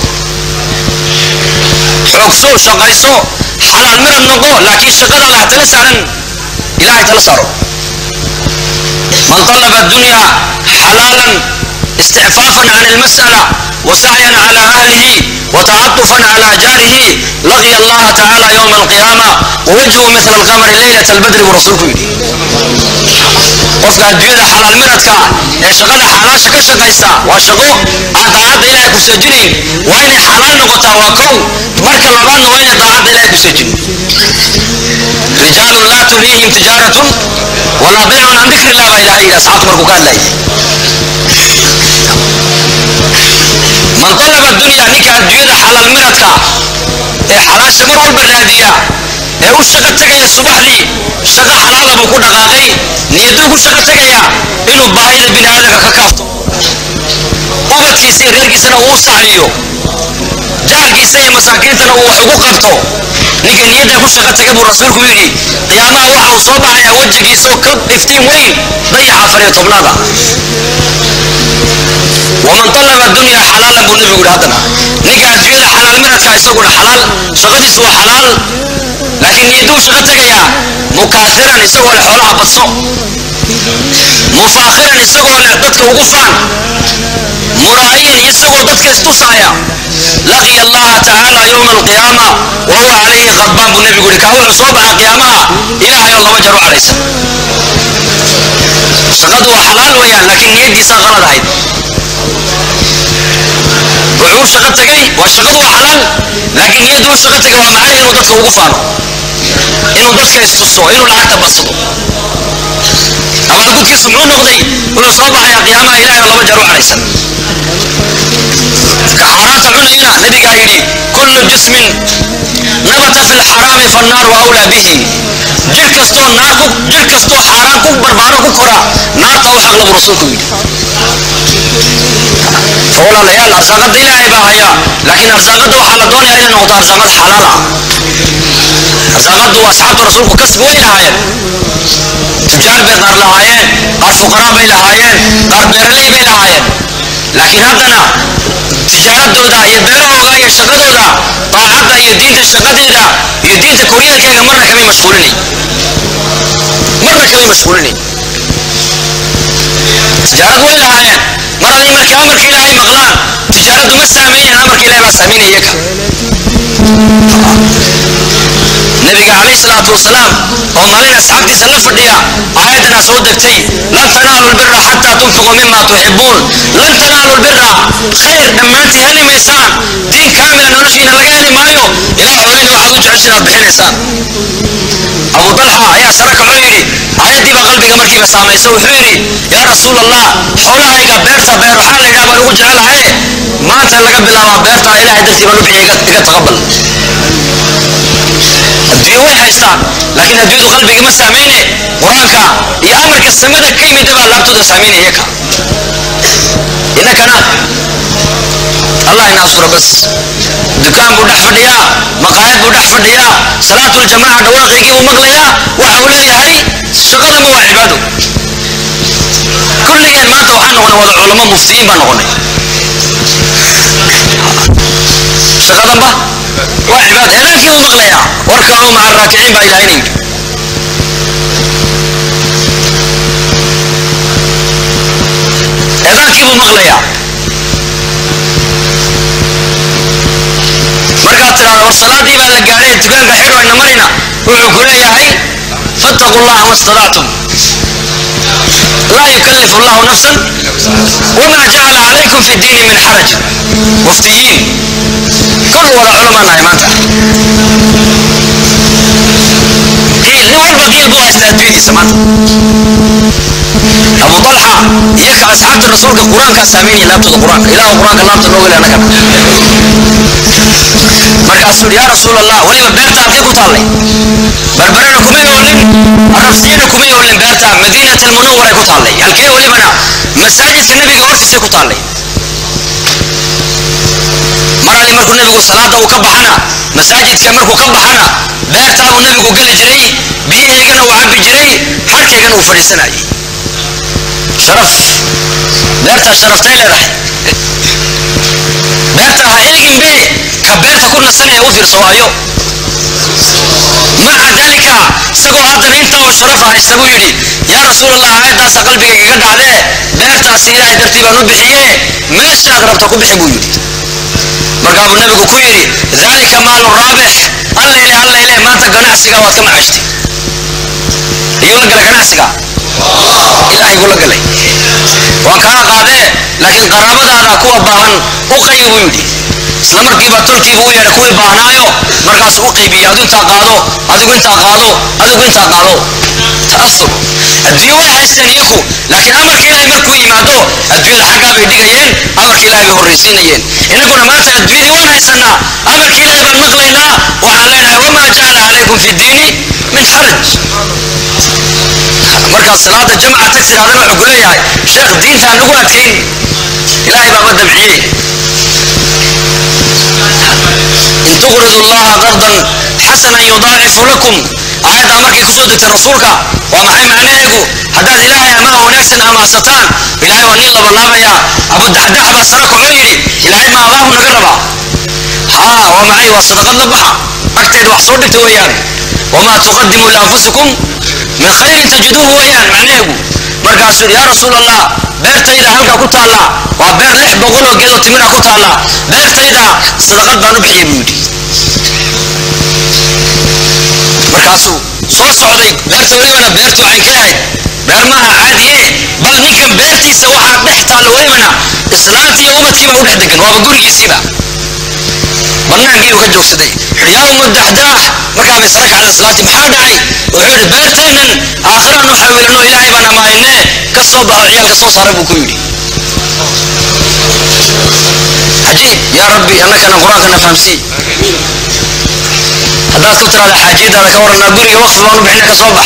xoogso shaqayso xalaal mirad noqo laakiin shaqada lah tala saaran ilaahay tala saaro man طلب الدنيا حلالا استعفافا عن المسألة وسعيا على أهله وتعطفا على جاره لقي الله تعالى يوم القيامة ووجهه مثل القمر ليلة البدر ورسولك يدي qofka adduunyada xalaal miradka ee shaqada xalaasha ka shaqaysta waa shaqo aan daacadda ilaahay ku seejinayn waa inay xalaal noqotaa waa kow marka labaadna waa inay daacadda ilaahay ku seejinin rijaalun laa tulhiihim tijaaratun walaa baycun can dikri illah baa ilaahay yidhi asxaabtu markuu ka hadlayay man talaba dunya ninka adduunyada xalaal miradka ee xalaasha mar walba raadiya ee u shaqo tegaya subaxdii shaqo xalaala buu ku dhaqaaqay niyaduu ku shaqo tegaya inuu baahida bini aadamka ka kaafto ubadkiisa iyo reerkiisana uu u sahliyo jaarkiisa iyo masaakiintana uu wax ugu qabto ninka niyadda ku shaqo tega buu rasuulku yidhi qiyaamaha waxa uu soo baxayaa wejigiisa oo ka iftiin weyn dayaxa afar iyo tobnaada waman talaba dunya xalaalan buu nabigu yidhi haddana ninka adduunyada xalaal miradka isaguna xalaal shaqadiisu waa xalaal laakiin niyaduu shaqo tegayaa mukaasiran isagoo leh xoolaha badso mufaakhiran isagoo leh dadka ugu faan muraa'iyan isagoo dadka istusaaya laqiya allaha tacaala yowma alqiyaama wa huwa calayhi qadbaan buu nebigu yidhi kaa wuxuu soo baxa qiyaamaha ilaahay oo laba jar u cadhaysan shaqadu waa xalaal weeyaan laakiin niyaddiisaa qalad ahayd wuxuu shaqo tegay waa shaqadu waa xalaal laakiin niyadduu shaqo tegay waa macnaha inuu dadka ugu faano inuu dadka istuso inuu lacagta badsado abaalgudkiisu muxuu noqday wuxuu soo baxayaa qiyaamaha ilaahay oo laba jar u cadhaysan xaaraanta cunayna nabigaa yidhi kullu jismin nabata fi lxaraami fannaaru awlaa bihi jir kastoo naar ku jir kastoo xaaraan ku barbaaro ku kora naarta u xaq labu rasuulku yidhi walaalayaal arsaaqada ilaahay baa haya laakiin arsaaqada waxaa la doonaya inay noqoto arsaaqad xalaal ah arsaaqadu asxaabta rasuulku kasbi way lahaayeen tujaar bay qaar lahaayeen qaar fuqaraa bay lahaayeen qaar beeraley bay lahaayeen laakiin haddana tijaaradooda iyo beerahooga iyo shaqadooda daacadda iyo diinta shaqadeeda iyo diinta koryaankeega marna kamay mashquulinayn marna kamay mashquulinayn tijaarad way lahaayeen mar haday markii amarka ilaahay maqlaan tijaaraddu ma saameynayn amarka ilahay baa saameynaya iyaga nabiga calayhi salaatu wasalaam oo maalin asxaabtiisa la fadhiya aayaddana soo degtay lan tanaalu lbira xataa tunfiquu mima tuxibuun lan tanaalu lbira khayr dhammaantii heli maysaan diin kaamila noloshiina laga heli maayo ilaa xoolihiina waxaad u jeceshin aad bixinaysaan abu dalxa ayaa sare kacoo yidhi aayaddii baa qalbiga markiiba saamaysa wuxuu yidhi yaa rasuul allah xoolahayga beerta beer waxaa la yidhaha baan ugu jecelahaye maanta laga bilaabaa beerta ilaahay dartii baan u bixiya iga iga taqabal adduunye way haystaan laakiin adduunyadu qalbiga ma saamayne qur-aanka iyo amarka samada ka yimida baa laabtooda saameynaya iyaka innakana allah ina asura bas dukaan buu dhex fadhiyaa maqaayad buu dhex fadhiyaa salaatuljamaaca dhawaaqaygii buu maqlayaa waxa uu leeyahay shaqadanba waa cibaado kulligeen maanta waxaan noqonay wada culamo muftiyiin baan noqonay shaqadanba waa cibaado eedaankii buu maqlayaa warkacuu maca raakiciin baa ilaahay yidhi eedaankii buu maqlayaa markaad tidhahda war salaadii baa la gaadhay dukaanka xidho ayna marina wuxuu ku leeyahay fattaqu llaha ma stadactum laa yukallifu llahu nafsan wamaa jacala calaykum fi diini min xaraj muftiyiin kul wada culamaa nahay maanta qiil nin walba qiil buu haystaa adduunyadiisa maanta abu dalxa iyo ka asxaabta rasuulka qur-aankaa saameynaya laabtooda qur-aanka ilaahu qur-aanka laabta nooga le annagana markaasuu yidhi yaa rasuul allah weliba beerta halkee ku taallay barbarena kumay oolin arabsiyana kumay oolin beerta madiinat almunawaray ku taallay halkee welibana masaajidka nebiga hortiisay ku taallay mar ali markuu nebigu salaada uu ka baxana masaajidka markuu ka baxana beertaa uu nebigu geli jiray biyaheygana uu cabbi jiray harkaygana uu fadhiisanayay sharaf beertaa sharaftay leedahay beerta ha eegin be ka beerta ku nasanaya u fiirso waayo maca dalika isagoo haddana intaa oo sharafa haysta buu yidhi yaa rasuulallah aayaddaasa qalbiga igaga dhacdee beertaasi ilaahay dartii baan u bixiye meeshaad rabta ku bixi buu yidhi markaa buu nebigu ku yidhi dalika maalu raabix allayle allayle maanta ganacsiga waad ka macashtay ayuu la galay ganacsiga ilaahay buu la galay waan kaala qaadee laakiin qaraabadaada kuwa baahan u qaybi buu yidhi isla markiiba tolkiibu u yeedhay kuwii baahnaayo markaasuu u qaybiyey adu intaa qaado adigu intaa qaado adigu intaa qaado ta'asur adduunye way haysteen iyaku laakiin amarka ilaahay markuu yimaado adduunyada xaggaa bay dhigayeen amarka ilaahay bay horraysiinayeen innaguna maanta adduunyadii waan haysanaa amarka ilaahay baan maqlaynaa waxaan leenahay wamaa jacala calaykum fi diini min xaraj markaad salaada jamca tag tirahdana wuxuu ku leeyahay sheekh diinta aan nagu adkayn ilaahay baaba dabciyey in tuqridu llaha qardan xasanan yudaacifu lakum aayaddaa markay kusoo degtay rasuulka waa maxay macnaheegu haddaad ilaahay amaah wanaagsan amaahsataan ilaahay waa nin labalaabayaa abudaxdax baa sare kacoo yidhi ilaahay ma amaahu naga rabaa haa waa maxay waa sadaqad la baxa agteeda wax soo dhigta weeyaan wamaa tuqadimu lianfusikum min khayrin tajiduuhu weeyaan macnaheegu markaasuu yidhi yaa rasuul allah beertayda halkaa ku taalla waa beer lix boqol oo geedoo timira ku taalla beertayda sadaqad baan u bixiyey buu yidhi markaasuu soo socday beerta welibana beertu waxay ka ahayd beer maaha caadiye bal ninkan beertiisa waxaa dhex taalla welibana islaantii iyo ubadkiiba u dhex degan waaba gurigiisiiba bannaankii uu ka joogsaday wuxuu yaa umu daxdaax markaa bay sara kacda islaantii maxaa dhacay wuxuu yidhi beertaynan aakhiraan u xawilno ilaahay baan amaahine ka soo baxo ciyaalka soo saara buu ku yidhi cajiib yaa rabbi annakana qur-aankana fahamsii haddaad ku tiraada xaajiyadaada ka waranaa guriga waqfi baan u bixina ka soo bax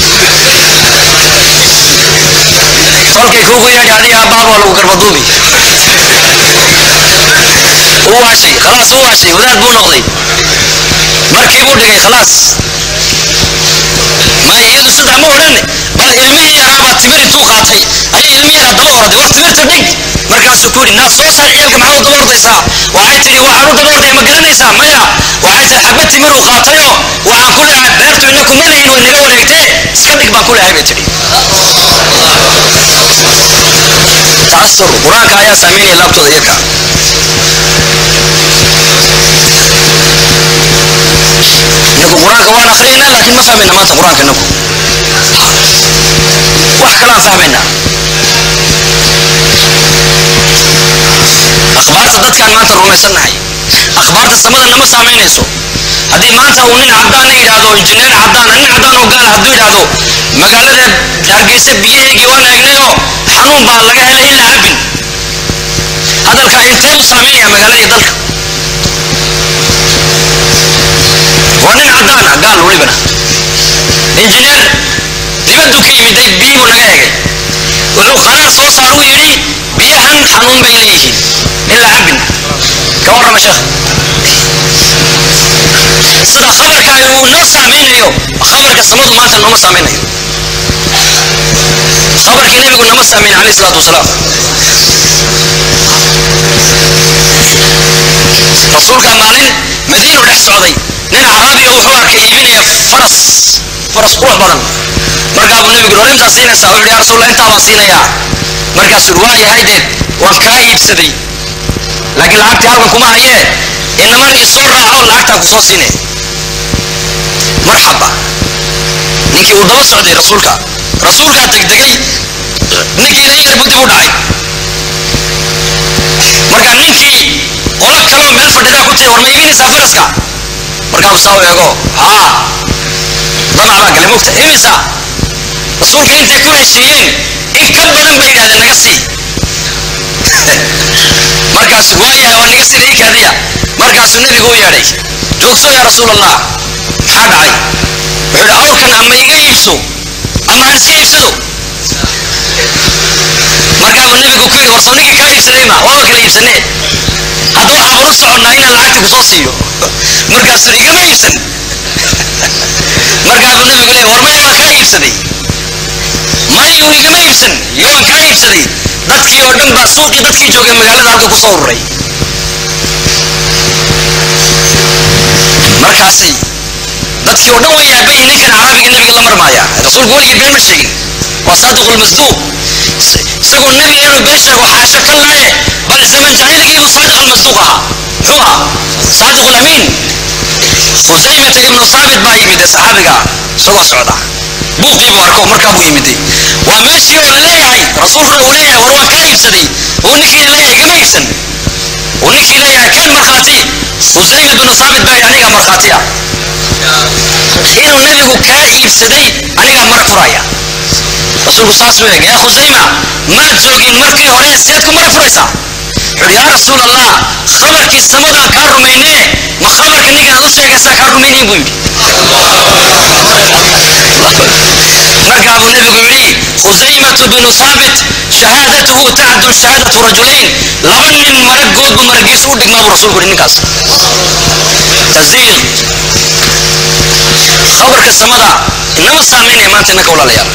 kolkay kuugu yeedhi adiga aabbaaba waa lagu garbaduubi u waashay khalaas u waashay wadaad buu noqday markii buu dhigay khalaas ma iyadu sidaa ma odhan bal ilmihii yaraabaa timir intuu qaatay ayay ilmihii yaraa daba orday war timirta dhig markaasuu ku yidhi naa soo saar ciyaalka maxaa u daba ordaysaa waxay tidhi waxaan u daba ordaya ma garanaysaa maya waxay tidhi xabad timiruu qaatayo waxaan ku leehay beertu ina kuma lihin way naga wareegtee iska dhig baan ku leehay bay tidhi ta'asur qur-aanka ayaa saameynaya laabtooda iyaka inagu qur-aanka waan akhriyayna laakiin ma fahmayna maanta qur-aanka inagu wax kalaan fahmaynaa akhbaarta dadkaan maanta rumaysannahay akhbaarta samada nama saamaynayso haddii maanta uu nin caddaana yidhaahdo injineer caddaana nin caddaan oo gaala hadduu yidhaahdo magaalada hargeysa biyaheygii waan eegnayoo xanuun baa laga helay in la cabin hadalkaa intee u saamaynaya magaaladii dalka waa nin caddaana gaal welibana injineer dibaddu ka yimiday biyii buu naga egay wuxuu qaraar soo saar u yidhi biyahan xanuun bay leeyihiin in la cabin ka warrama sheekh sida khabarka uu noo saamaynayo khabarka samadu maanta nooma saamaynayo khabarkii nebigu nama saamayn calayhi salaatu wasalaam rasuulkaa maalin madiinu dhex socday nin caraabiya wuxuu arkay iibinaya faras faras qurux badan markaa buu nebigu hor intaa siinaysaa wuxuu yaa rasuulla intaa baan siinayaa markaasuu waa yahay deed waan kaa iibsaday laakiin lacagtii halkan kuma hayee inaman isoo raaco lacagtaan ku soo siinay marxaba ninkii uu daba socday rasuulka rasuulkaa degdegay ninkiina in yar buu dib u dhacay marka ninkii qolo kaloo meel fadhidaa ku tiri war ma iibinaysaa faraska markaasuu saa u eego haa damac baa galay mogta imisa rasuulka intay ku heshiiyeen in ka badan bay yidhahdeen naga sii markaasuu waayahay waa naga sida ii kaadiya markaasuu nebigu u yeedhay joogso yaa rasuul allah maxaa dhacay wuxuu yidhi awrkan ama iga iibso ama aan iska iibsado markaa buu nebigu ku yidhi war soo ninkii kaa iibsaday ma waaba kala iibsanee hadda waxaaban u soconnaa inaan lacagta ku soo siiyo markaasuu yidhi igama iibsan markaa buu nebigu leeyahy war maya waan kaa iibsaday mayuu igama iibsan iyo waan kaa iibsaday dadkii oo dhan baa suuqii dadkii joogay magaalada halka ku soo ururay markaasi dadkii oo dhan way yaaban yihin ninkan carabiga nebiga la marmaaya rasuulku weligii been ma sheegin waa saadiqulmasduuq isagoo nebiga inuu been sheego xaasho ka laaye bal zaman jaahiligiibuu saadiq almasduuq ahaa muxuu ahaa saadiq lamiin khusaymata ibnu saabit baa yimide saxaabiga isagoo socda buuqii buu arko markaa buu yimiday waa meeshii oo la leeyahay rasuulkuna uu leeyahay war waan kaa iibsaday uu ninkii leeyahay igama iibsan uu ninkii leeyahay kan markhaati khusayma binu saabit baa yidhi anigaa markhaati ah inuu nebigu kaa iibsaday anigaa marag furaya rasuulku saas buu eegay yaa khusayma maad joogin markii hore seed ku marag furaysaa wuxuu yaa rasuul allah khabarkii samadaan kaa rumaynee ma khabarka ninkaan u sheegaysaa kaa rumaynayn buu yidhi markaa buu nebigu yidhi khusaymatu binu saabit shahaadatuhu tacdul shahaadatu rajulayn laba nin maragood buu maragiisu u dhigmaa buu rasuulku yidhi ninkaas taziiq khabarka samada inama saamaynaya maanta innaka walaalayaal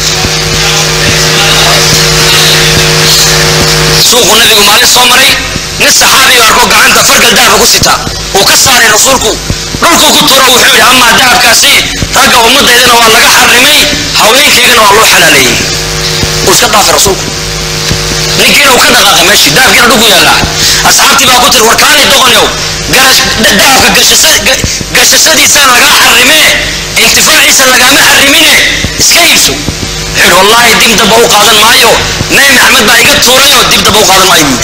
suuquu nebigu maalin soo maray nin saxaabiyu arko gacanta fargal dahaba ku sita uu ka saaray rasuulku dhulkuu ku turo wuxuu yidhi amaa dahabkaasi ragga ummaddaydana waa laga xarimay haweenkaygana waa loo xalaaleeyey uu iska dhaafay rasuulku ninkiina uu ka dhaqaaqay meeshii dahabkiina dhulku yaallaa asxaabtii baa ku tiri war kaali doqonyow dahabka gashashadiisaa lagaa xarimee intifaaciisa lagaama xarimine iska iibso wuxuu wallaahi dib damba u qaadan maayo nebi maxamed baa iga tuurayoo dib damba u qaadan maayo buu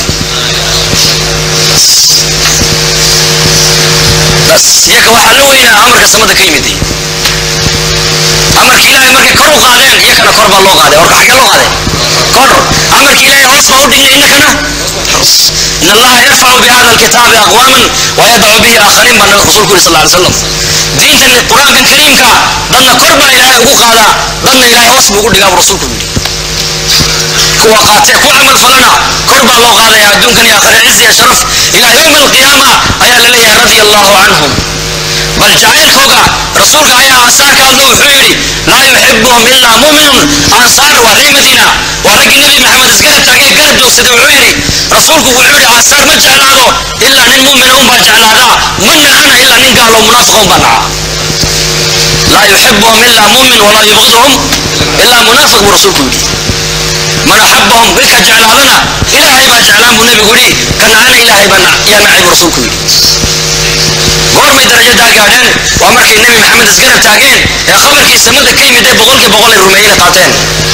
bas iyaka waxaa la weynaa amarka samada ka yimiday amarka ilaahay markay kor u qaadeen iyakana kor baa loo qaaday warka xaggee loo qaaday kor amarka ilaahay hoos baa u dhignay innakana hoos in allaha yarfacu bihada alkitaabi aqwaaman wayadacu bihi aakhariin baa nabi rasuulku yiri sal alay slam diintan qur-aankan kariimka dadna kor baa ilaahay ugu qaadaa dadna ilaahay hoos buu ugu dhigaa buu rasuulku yidhi kuwa qaatee ku camal falana kor baa loo qaadaya adduunkan iyo aakhira ciz iyo sharaf ilaa yowma alqiyaama ayaa la leeyahay radia allahu canhum bal jacaylkooga rasuulka ayaa ansaar ka hadlo wuxuu yidhi laa yuxibuhum ilaa muminun ansaar waa ree madiina waa raggii nebi maxamed isgarab taagee garab joogsaday wuxuu yidhi rasuulku wuxuu yidhi ansaar ma jeclaado ilaa nin mumina unbaa jeclaadaa ma nacana ilaa nin gaalo munaafiqa unbaa naca laa yuxibuhum ilaa mumin walaa yubqiduhum ilaa munaafiq buu rasuulku yidhi man axabahum midka jeclaadana ilaahay baa jeclaan buu nebigu yidhi ka nacana ilaahay baa yaa nacay buu rasuulku yidhi goormay darajadaa gaadheen waa markay nebi maxamed isgarab taageen ee khabarkii samada ka yimid ee boqolkii boqol ay rumeeyeen qaateen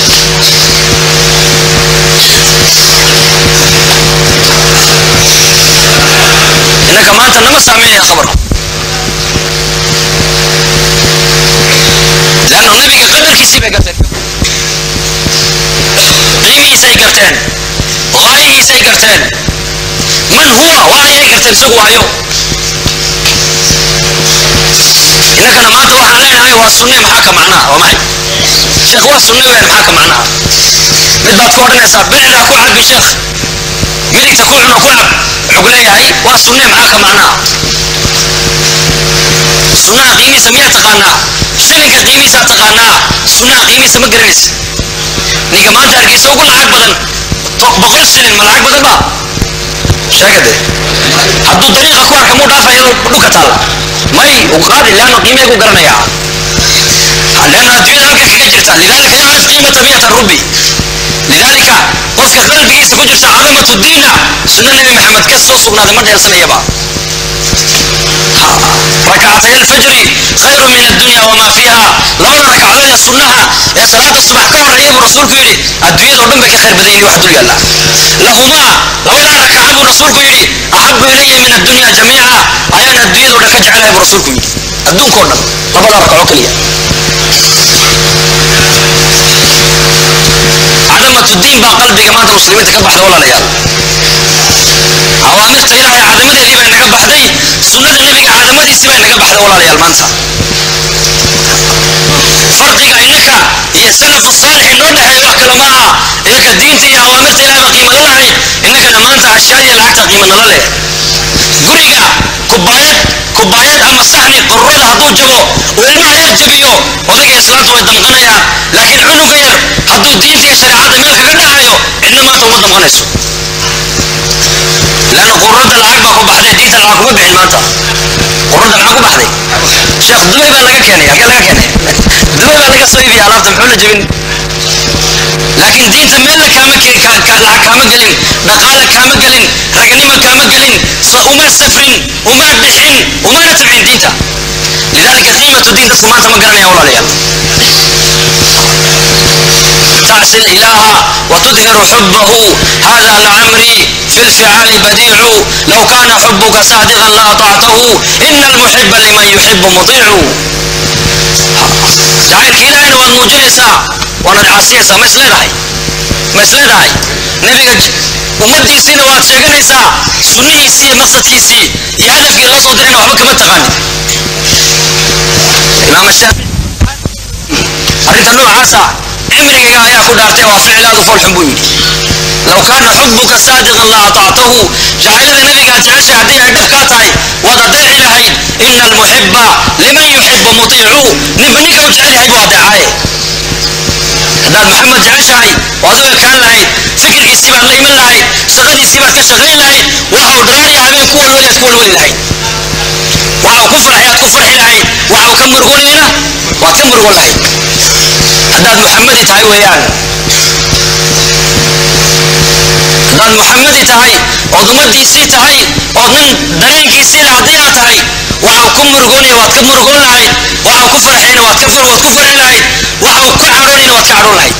innaka maanta nama saameynaya khabarku leanno nebiga qadarkiisii bay garteen qiimihiisay garteen qaayihiisay garteen man huwa waa ayay garteen isagu waayo innakana maanta waxaan leenahay waa sunne maxaa ka macnaha waa maxay sheekh waa sunne weyn maxaa ka macnaha mid baad ku odhanaysaa bidixdaa ku cabi sheekh midigta ku cuno ku cab wuxuu ku leeyahay waa sunne maxaa ka macnaha sunnaha qiimihiisa miyaa taqaanaa shilinka qiimihiisaa taqaanaa sunnaha qiimihiisa ma garanaysa ninka maanta hargeysa ugu lacag badan boqol shilin ma lacag badan ba sheegade hadduu dariiqa ku arka muu dhaafaya dhulka taal may uu qaadi leanno qiimee ku garanaya leanno adduunyada halka kaga jirta lidalika yacrif qiimata miyata rubi lidalika qofka qalbigiisa ku jirta cadamatu diina sunno nebi maxamed ka soo sugnaaday ma dheelsanayaba ركعتي الفجر خير من الدنيا وما فيها لبدا ركعدود ee sunnaha ee salaada subax ka horeeyay buu rasuulku yidhi adduunyada oo dhan bay ka khayr badan yihiin wax dul yaalla lahumaa labadaa rakaca buu rasuulku yidhi axabu ilaya min addunya jamiica ayaan adduunyada oo dhan ka jecelahay buu rasuulku yidhi adduunka oo dhan labadaa rakaco keliya cadamatu diin baa qalbiga maanta muslimiinta ka baxda walaalayaal awaamirta ilaahay cadamadeedii bay naga baxday sunnada nebiga cadamadiisii bay naga baxday walaalayaal maanta farqiga innaka iyo salafu saalix inoo dhexeeya wax kale maaha innaka diinta iyo awaamirta ilaahay baa qiimo la lahayd innakana maanta ashyaada iyo lacagta qiimo nala leh guriga kubaayad kubaayad ama saxni qarurada hadduu jabo uu ilmaha yar jabiyo odayga islaanta way damqanayaan laakiin cunuga yar hadduu diinta iyo shareecada meel kaga dhacayo cidna maanta uma damqanayso لأن قرد العقبة كبحدي ديت العقبة بحين مانتا قرد العقبة بحدي شيخ دبي بقى لقى كيني قال لقى كيني دبي بقى لقى صيفي على أرض محولة جبين لكن دينت ميلا كاما كاما قلن دقالة كاما قلن رقنيمة كاما قلن وما سفرين وما بحين وما نتبعين دينتا لذلك قيمة دينتا سمانتا ما قرن يا ولا ليال تعصي الإله وتظهر حبه هذا لعمري في الفعال بديع لو كان حبك صادقا لأطعته إن المحب لمن يحب مطيع جعلك إلهنا والمجلسة وانا العاسيسة ما يسلدهي ما يسلدهي نبي ummadiisiina waad sheeganaysaa sunnihiisii iyo maqsadkiisii iyo hadafkii loo soo dirayna waxba kama taqaani imaam shaafici arrinta noocaasa cimrigayga ayaa ku dhaartay waa ficlaadu folxun buu yidhi low kaana xubuka saadiqan la atactahu jacaylada nebigaad jeceshay haddii ay dhab kaa tahay waad adeeci lahayd ina almuxiba liman yuxibu mutiicu ninba ninka u jecel yahay buu adeecaaye haddaad maxamed jeceshahay waad u ekaan lahayd fikirkiisii baad la iman lahayd shaqadiisii baad ka shaqayn lahayd waxa uu dharaariya habeen ku walwaliyaad ku walwali lahayd waxa uu ku farxay aad ku farxi lahayd waxa uu ka murugonayna waad ka murugon lahayd haddaad muxamadi tahay weeyaan haddaad muxamadi tahay ood ummadiisii tahay ood nin dareenkiisii leh haddii aad tahay waxa uu ku murugoonaya waad ka murugoon lahayd waxa uu ku farxayna waad ka far waad ku farxi lahayd waxa uu ka cadhoonayna waad ka cadhoon lahayd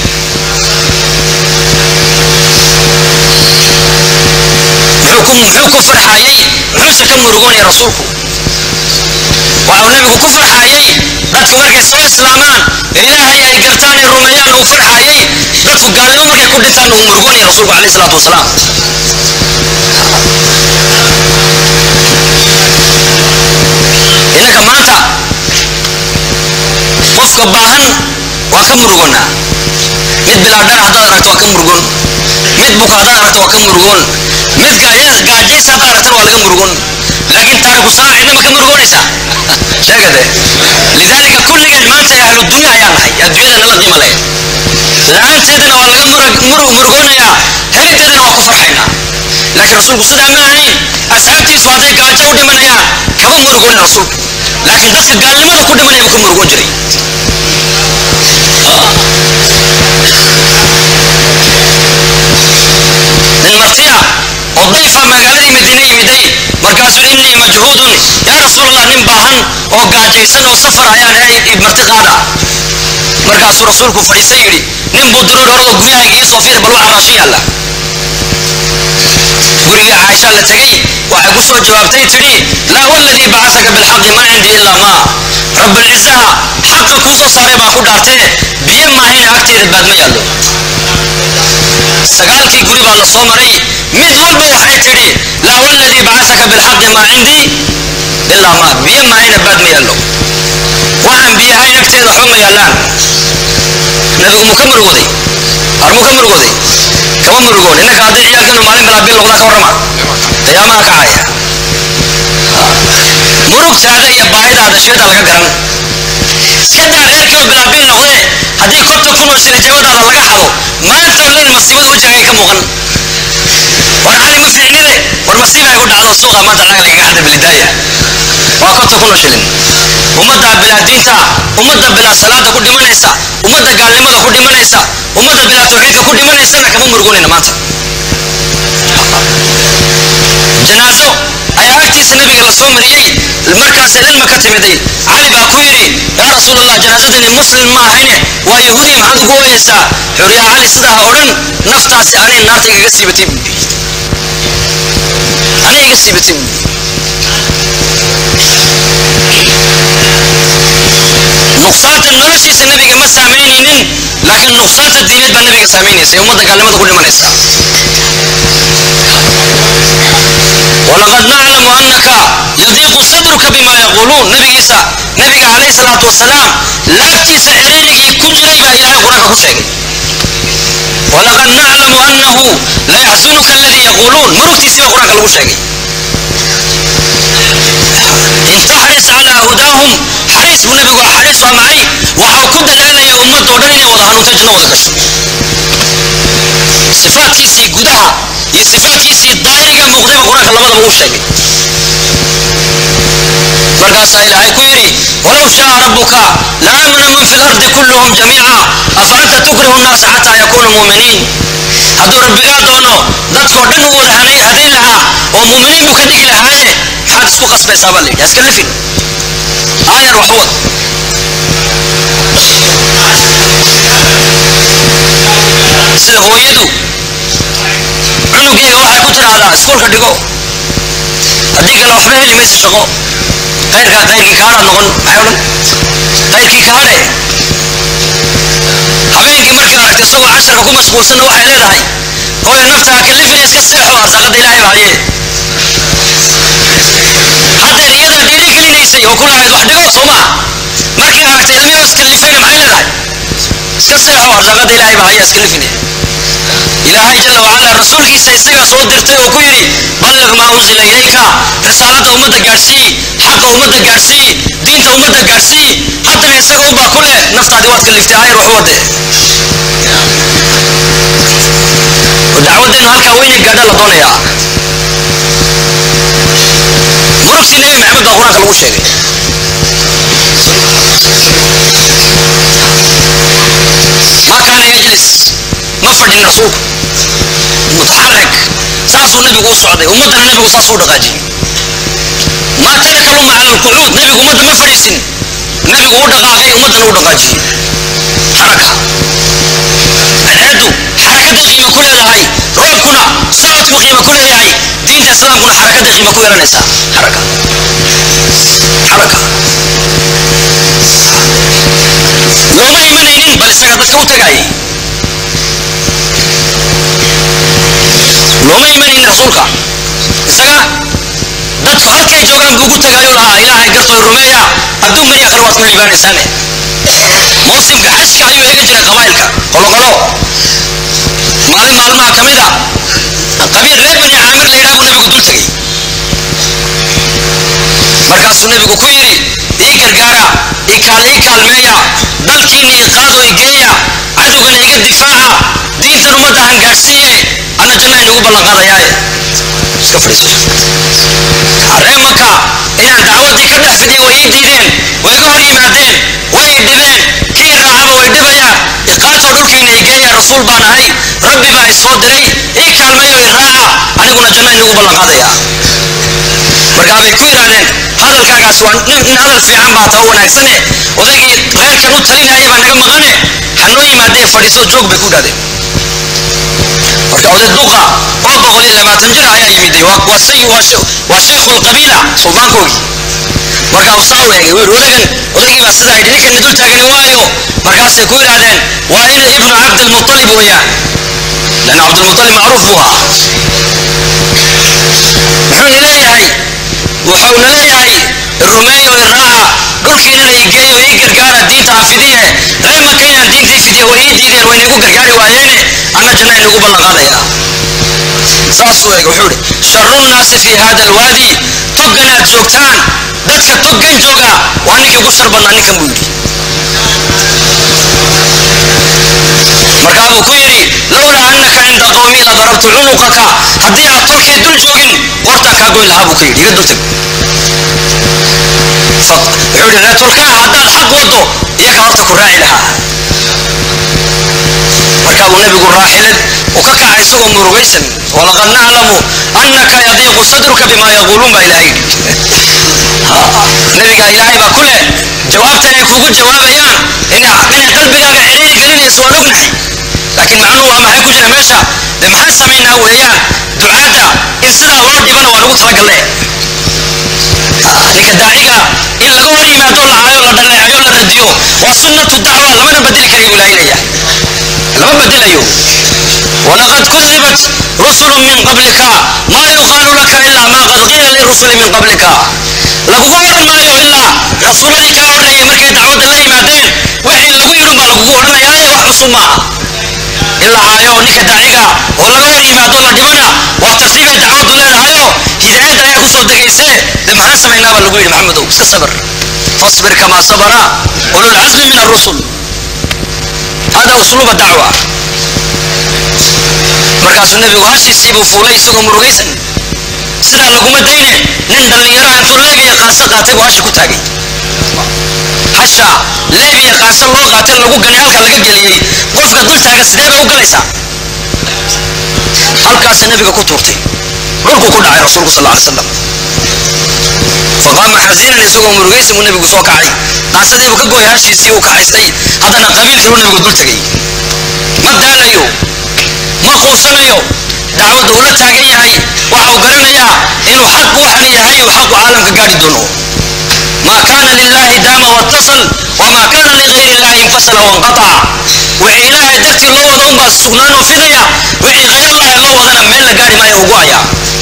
muxuu ku muxuu ku farxayey muxuuse ka murugoonaya rasuulku waxa uu nebigu ku farxayey dadku markay soo islaamaan ee ilaahay ay gartaan ay rumeeyaan uu farxayey dadku gaalnimo markay ku dhintaan uu murugoonaya rasuulku calayhi salaatu wasalaam innaka maanta qofka baahan waa ka murugonnaa mid bilaa dhar haddaad aragto waa ka murugon mid buka haddaad aragto waa ka murugon mid gaajaysa haddaad aragtana waa laga murugon laakiin taariku salaa cidna ma ka murugoonaysaa sheegade lidaalika kulligeen maanta ee ahlu dunya ayaan nahay adduunyada nala qiimo leh la-aanteedana waa laga murugoonayaa heliteedana waa ku farxaynaa laakiin rasuulku sidaa ma ahayn asxaabtiisu hadday gaajo u dhimanayaan kama murugoonin rasuulku laakiin dadka gaalnimada ku dhimanaya buu ka murugoon jiray nin martiya oo dayfa magaaladii madiine yimiday markaasuu innii majhuudun yaa rasuulallah nin baahan oo gaajaysan oo safar ayaan ahay marti qaada markaasuu rasuulku fadhiisa yidhi nin buu diru orado guryahayga ii soo fiir bal waxa raashin yaalla gurigii caaisha la tegey waxay ku soo jawaabtay tidhi laa waladii bacasaka bilxaqi ma cindii ilaa maa rabbilcizaha xaqa kuu soo saaray baan ku dhaartee biyo maahayna agteeda baad ma yaallo sagaalkii guri baa la soo maray mid walba waxay tidhi laa waladii bacasaka bilxaqi maa cindii ilaa maa biyo maahayna baad ma yaallo waxaan biyo ahayn agteeda waxba ma yaallaan nabigu muu ka murugooday har muu ka murugooday kama murugoon innaka hadday ciyaalkeenu maalin bilaa bil noqdaa ka warrama qiyaamaha kacaya murugtaada iyo baahidaada sheeda laga garan iska daa reerkiioo bilaa bil noqdee haddii konton kun oo shilin jabadaada laga xado maanta leyn masiibada wejigaaga ka muuqan war cali ma fiicnide war masiibaa igu dhacdo suuqa maanta lacag lagaga xada bilidaaya waa konton kun oo shilin ummadda bilaa diinta ummadda bilaa salaada ku dhimanaysa ummadda gaalnimada ku dhimanaysa ummadda bilaa tawxiidka ku dhimanaysana kama murugunayna maanta janaaso ayaa agtiisa nabiga la soo mariyey markaasay ilma ka timiday cali baa ku yidhi yaa rasuulallah janaasadani muslim ma ahayne waa yahuudiya maxaad ugu ooyeysaa xuriyaa cali sidaa ha odhan naftaasi anay naarta igaga siibatay buu yidhi anay iga siibatay buu yidhi nuqsaanta noloshiisa nabiga ma saamaynaynin laakiin nuqsaanta diineed baa nabiga saamaynaysa ee ummadda gaalnimada ku dhimanaysa walaqad naclamu annaka yadiiqu sadruka bima yaquuluun nabigiisa nabiga calayhi salaatu wasalaam laabtiisa ciriirigii ku jiray baa ilaahay qur-aanka ku sheegay walaqad naclamu annahu layaxsunuka aladii yaquuluun murugtiisii baa qur-aanka lagu sheegay in taxris calaa hudaahum xariis buu nabigu xariis waa maxay waxau ku dadaalaya ummadoo dhan inay wada hanuunto janno wada gasho sifaadkiisii gudaha iyo sifaadkiisii daahiriga muuqdayba qur-aanka labadaba uu sheegay markaasaa ilaahay ku yidhi walow shaaa rabbuka la aamana man fi lardi kulluhum jamiica afa anta tukrihu nnaasa xataa yakuunu muuminiin hadduu rabbigaa doono dadkoo dhan u wada hanay hadayn lahaa oo muuminiin buu ka dhigi lahaaye maxaad isku qasbaysaa baa la yidhi haska lifin aayar wax wad sida hooyadu cunugeega waxay ku tidhaahdaa iskuulka dhigo haddii kale waxba heli maysa shaqo qayrkaa qayrkii kaadhaad noqon maxay odhan qayrkii kaadhe habeenkii markay aragtay isagoo casharka ku mashquulsanna waxay leedahay hooyo naftaa kalifina iska seexo arsaaqada ilaahay baa haye haddeer iyadaa dhiiri gelinaysay oo ku lahayd wax dhigo soo maa markay aragtay ilmihii iskalifayna maxay leedahay iska seexo arsaaqada ilaahay baa haya iskalifine ilaahay jala wacala rasuulkiisa isagaa soo dirtay oo ku yidhi balliq maa unsila ilayka risaalada ummadda gaadhsii xaqa ummadda gaadhsii diinta ummadda gaadhsii haddana isaga ubaa ku leh naftaadii waad kaliftay ayar wax wade dacwadeennu halkaa weyne gaadha la doonayaa murugtii nebi maxamed baa qur-aanka lagu sheegay ma kaana yajlis ma fadhin rasuulku mutaxarik saasuu nabigu u socday ummaddana nabigu saasuu u dhaqaajiyey maa taraka lumma cala alqucuud nabigu ummadda ma fadhiisin nabigu u dhaqaaqay ummaddana u dhaqaajiyey xaraka cadceeddu xarakadday qiimo ku leedahay roobkuna socodku qiimo ku leeyahay diinta islaamkuna xarakadday qiimo ku yeelanaysaa xaraka xaraka looma imanaynin bal isaga dadka u tagaayay looma imanaynin rasuulka isaga dadku halkay joogaan buu ugu tagaayuu lahaa ilaahay gartooy rumeeya adduunkan iyo akhira waad ku liibaanaysaane mawsimka xajka ayuu eegi jiray qabaa'ilka qoloqolo maalin maalmaha ka mid a qabiil reer bani caamir la yidhaha buu nabigu dul tegey markaasuu nabigu ku yidhi ii gargaara ii kaal ii kaalmeeya dalkiinna ii qaado ii geeya cadowgana iga difaaca diintan ummadda han gaadhsiiye anna janna inugu ballan qaadayaaye iska fadhiiso ree maka inaan dacwaddii ka dhex fidiyo way ii diideen way iga hor yimaadeen way i dhibeen kii raacaba way dhibayaan iqaatoo dhulkiina i geeya rasuul baan ahay rabbi baa i soo diray ii kaalmeeyo i raaca aniguna janna inugu ballan qaadaya markaa bay ku yidhaahdeen hadalkaagaas waa nin nin hadal fiican baa tao wanaagsane odaygii reerkan u talinayay baa naga maqane ha noo yimaadee fadhiiso joog bay ku yidhahdeen marka oday duqa oo boqol iyo labaatan jir ayaa yimiday waa waa say waa she- waa sheekhu lqabiila suldaankoogii markaa uu saa u eegay wuu yidhi odagan odaygii baa sidaa yidhi ninkan dul taagani waayo markaasay ku yidhaahdeen waa ina ibnu cabdilmutalib weeyaan lan cabdilmutalib macruuf buu ahaa muxuuna leeyahay wuxuuna leeyahay rumeeyo iraaca dhulkiinana igeeyo ii gargaara diinta aan fidiye reer maka inaan diintii fidiyo way ii diideen way nagu gargaari waayeene anna janna inagu ballanqaadaya saasuu eeg wuxuu idhi sharu nnaasi fi hada alwaadi toggan aad joogtaan dadka toggan jooga waa ninkii ugu shar badnaa ninkan buu yidhi markaa buu ku yidhi lowlaa annaka cinda qawmi la darabtu cunuqaka haddii aad tolkay dul joogin qortaan kaa goyn lahaa buu ku yidhi iga dultag Fa- wuxuu yidhi reer tolkaa haddaad xaq waddo iyaga horta ku raaci lahaa markaa buu nebigu raaxilad uu ka kacay isagoo murugaysan walaqad naclamu annaka yadiiqu sadruka bima yaquuluun baa ilaahay yidhi nebiga ilaahay baa ku leh jawaabtan ay kugu jawaabayaan ina- inay qalbigaaga ciriiri gelinayso waan ognahay laakiin macnuhu waa maxay ku jira meesha de maxaan samaynaa weeyaan ducaadda in sidaa loo dhibana waa lagu talagalle ninka daaciga in laga hor yimaado la caayo la dhaleecayo la radiyo waa sunnatu dacwa lamana bedeli karayo buu ilaahay leeyahay lama bedelayo ولقد كذبت رسل من قبلك ما يقال لك إلا ما قد قيل للرسل من قبلك lagugu odhan maayo ilaa rasuuladii kaa horreeyey markay dacwadda la yimaadeen wixii lagu yidhin baa lagugu odhanayaaye wax cusub maaha ilaa caayo ninka daaciga oo laga hor yimaado la dhibana waa tartiibay dacwaddu leedahayo hidaayadda ayaa kusoo degaysee de maxaan samaynaa baa lagu yidhi maxamedow iska sabir fasbir kamaa sabara ulul casmi min arrusul hada usluuba dacwa markaasuu nebigu hashiisii buu fuulay isagoo murugaysan sidaa laguma dayne nin dhallinyaraha intuu leebiya qaanso qaatay buu hasha ku taagay hasha leebiya qaanso loo qaatay lagu ganay halka laga geliyey qofka dul taagan sidee bay u galaysaa halkaasay nebiga ku tuurtay dhulku ku dhacay rasuulku sal alay slam faqaama xasiinan isagoo murugaysan buu nebigu soo kacay qaasadiibuu ka gooyay hashiisii uu kaxaystay haddana qabiil kaluu nebigu dul tegay ma daalayo ma quusanayo dacwadda uu la taagan yahay waxa uu garanayaa inuu xaq waxan yahay uu xaqu caalamka gaari doono ما كان لله دام واتصل وما كان لغير الله انفصل وانقطع وحي إلهي درتي لو وضعون بس سغنان وفضيا وحي غير الله لو وضعنا ميل لقاري ما يوقعيا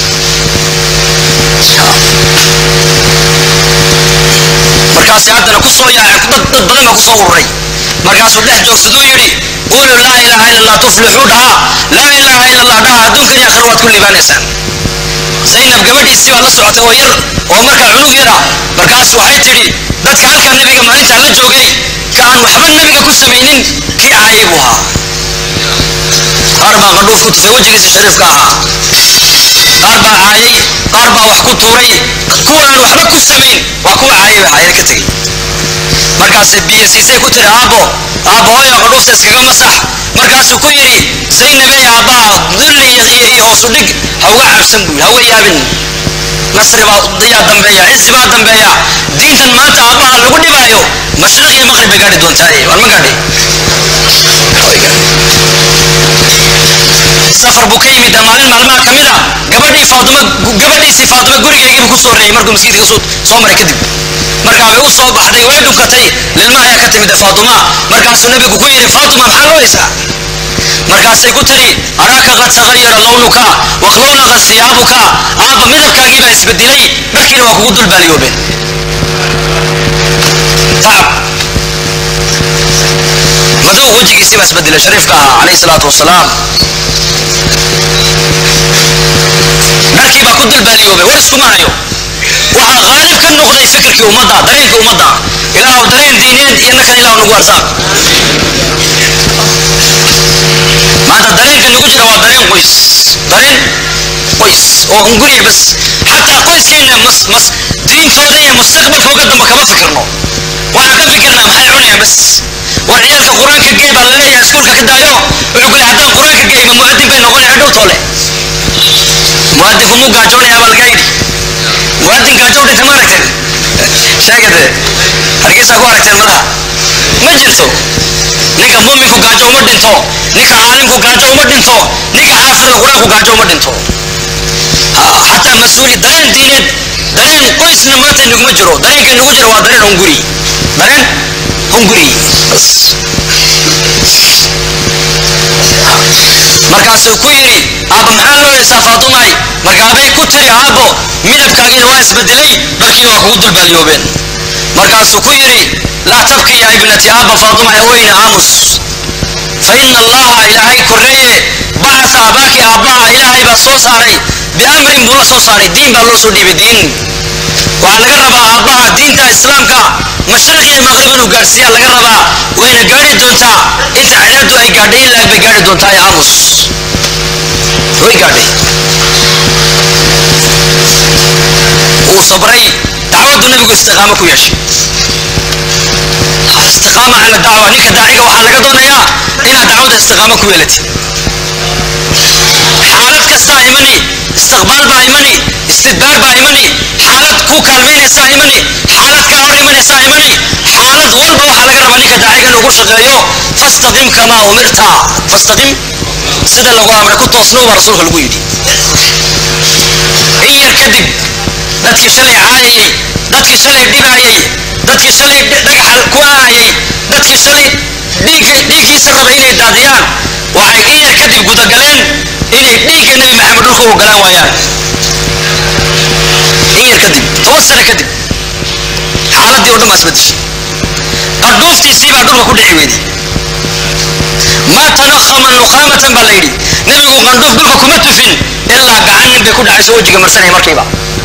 markaasi haddana ku soo yaacay dad dad badan baa ku soo ururay markaasuu dhex joogsaduu yidhi quluu laa ilaaha ila allah tuflixuu dhaha laa ilaaha ila allah dhaha adduunkan iyo aakhira waad ku liibaanaysaan zaynab gabadhiisii baa la socotay oo yar oo markaa cunug yara markaas waxay tidhi dadka halkaa nebiga maalintaa la joogay ka aan waxba nebiga ku samaynin kii caayay buu ahaa qaar baa qadhuuf ku tufay wejigiisa shariifka ahaa qaar baa caayay qaar baa wax ku tuuray kuwa aan waxba ku samayn waa kuwa caayay baa caayana ka tegey markaasay biyo siisay ku tiri aabbo aabbo hooyo qadhuufta iskaga masax markaasuu ku yidhi zaynabey aabbaha dulli iyo iyo hoos u dhig ha uga cabsan buu ha uga yaabin nasri baa yaa dambeeya cizi baa dambeeya diintan maanta aabbaha lagu dhibaayo mashriq iyo maqrib bay gaadhi doontaaye waan ma gaadhi safar buu ka yimid maalin maalmaha ka mid a gabadhii faatuma gabadhiisii faatuma gurigeygiibu ku soo horreeyey markuu maskiidka soo soo maray kadib markaa way u soo baxday way dhunkatay lilma ayaa ka timid faatuma markaasuu nabigu ku yidhi faatuma maxaa loo haysaa markaasay ku tidhi araaka qad tagayara lawnuka waqlawlaqa siyaabuka aabba midabkaagii baa isbedelay dharkiina waa kugu dulbaaliyoobeen tacab madow wejigiisii baa isbedelay shariifka ahaa calayhi salaatu wasalaam dharkii baa ku dulbaaliyoobay war iskuma hayo waxaa qaalib ka noqday fikirkii ummadda dareenka ummadda ilaahu dareen diineed iyo nakan ilaahu nagu arsaaq maanta dareenka nagu jira waa dareen qoys dareen qoys oo hunguriya bas xataa qoyskeena mas mas diintooda iyo mustaqbalkooga damba kama fikirno waxaan ka fikirnaa maxay cunayaan bas war ciyaalka qur-aanka gee baa laleeyahay iskuulka ka daayo wuxuu ku leeyahay haddaan qur-aanka geeyba mu'adin bay noqonaya dhowtoole mu'adinku muu gaajoonaya baa laga yidhi muwaadin gaajo u dhintay ma aragteen sheegade hargeysa ku aragteen malaha ma jirto ninka muminku gaajo uma dhinto ninka caalimku gaajo uma dhinto ninka xaafidka qur-aanku gaajo uma dhinto xataa mas-uuli dareen diineed dareen qoysna maanta inaguma jiro dareenka inagu jiro waa dareen hunguri dareen hunguri bas markaasuu ku yidhi aabba maxaa loo heesaa faatumay markaabay ku tiri aabbo midabkaagiina waa isbedelay dharkiina waa kugu dulbaalyoobeen markaasuu ku yidhi laa tabki ya ibnati aabba faatumay haweyne aamus fa ina allaha ilaahay korreeye bacasa abaaki aabbaha ilaahay baa soo saaray biamrin buu la soo saaray diin baa loo soo dhiibay diin waxaa laga rabaa aabbaha diinta islaamka mashriq iyo maqrib inuu gaadhsiiyaa laga rabaa wayna gaadhi doontaa inta cadaadu ay gaadhay in laag bay gaadhi doontaa ee aamus way gaadhay wuu sabray dacwaddu nebigu istiqaamo ku yeeshay istiqaama cala dacwa ninka daaciga waxaa laga doonayaa inaad dacwada istiqaamo ku yeelatid xaalad kastaa imani istiqbaal baa imani istidbaar baa imani xaalad ku kaalmaynaysaa imani xaalad kaa hor imanaysaa imani xaalad walba waxaa laga rabaa ninka daaciga inuu ku shaqeeyo fastaqim kamaa umirta fastaqim sida lagu amray ku toosnow baa rasuulka lagu yidhi in yar kadib dadkii shalay caayayey dadkii shalay dhibaayey dadkii shalay dhagaxa ku aayay dadkii shalay dhiigga dhiiggiisa raba inay daadiyaan waxay in yar kadib gudagaleen inay dhiigga nebi maxamed dhulka u galaan waayaan in yar kadib toban sano kadib xaaladii oo dhan baa isbedeshay qadhuuftiisii baa dhulka ku dhici weyday maa tanaqama nuqaamatan baa la yidhi nebigu qandhuuf dhulka kuma tufin ilaa gacan nin bay ku dhacayso wejiga marsanaya markiiba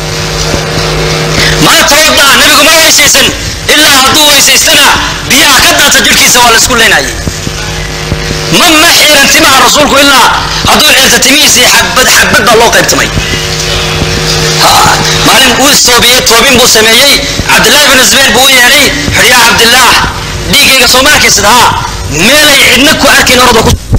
maa tawada'a nebigu ma weysaysan ilaa hadduu weysaystana biyaha ka daata jidhkiisa waa la isku leynayay ma ma xiiran timaha rasuulku ilaa hadduu xirta timihiisii xagbad xagbad baa loo qaybtamay maalin uu istoobiyey toobin buu sameeyey cabdillaahi bin zubayr buu u yeedhay xidhyaa cabdillaah dhiiggayga soo ma arkaysid haa meelay cidna ku arkayn orada ku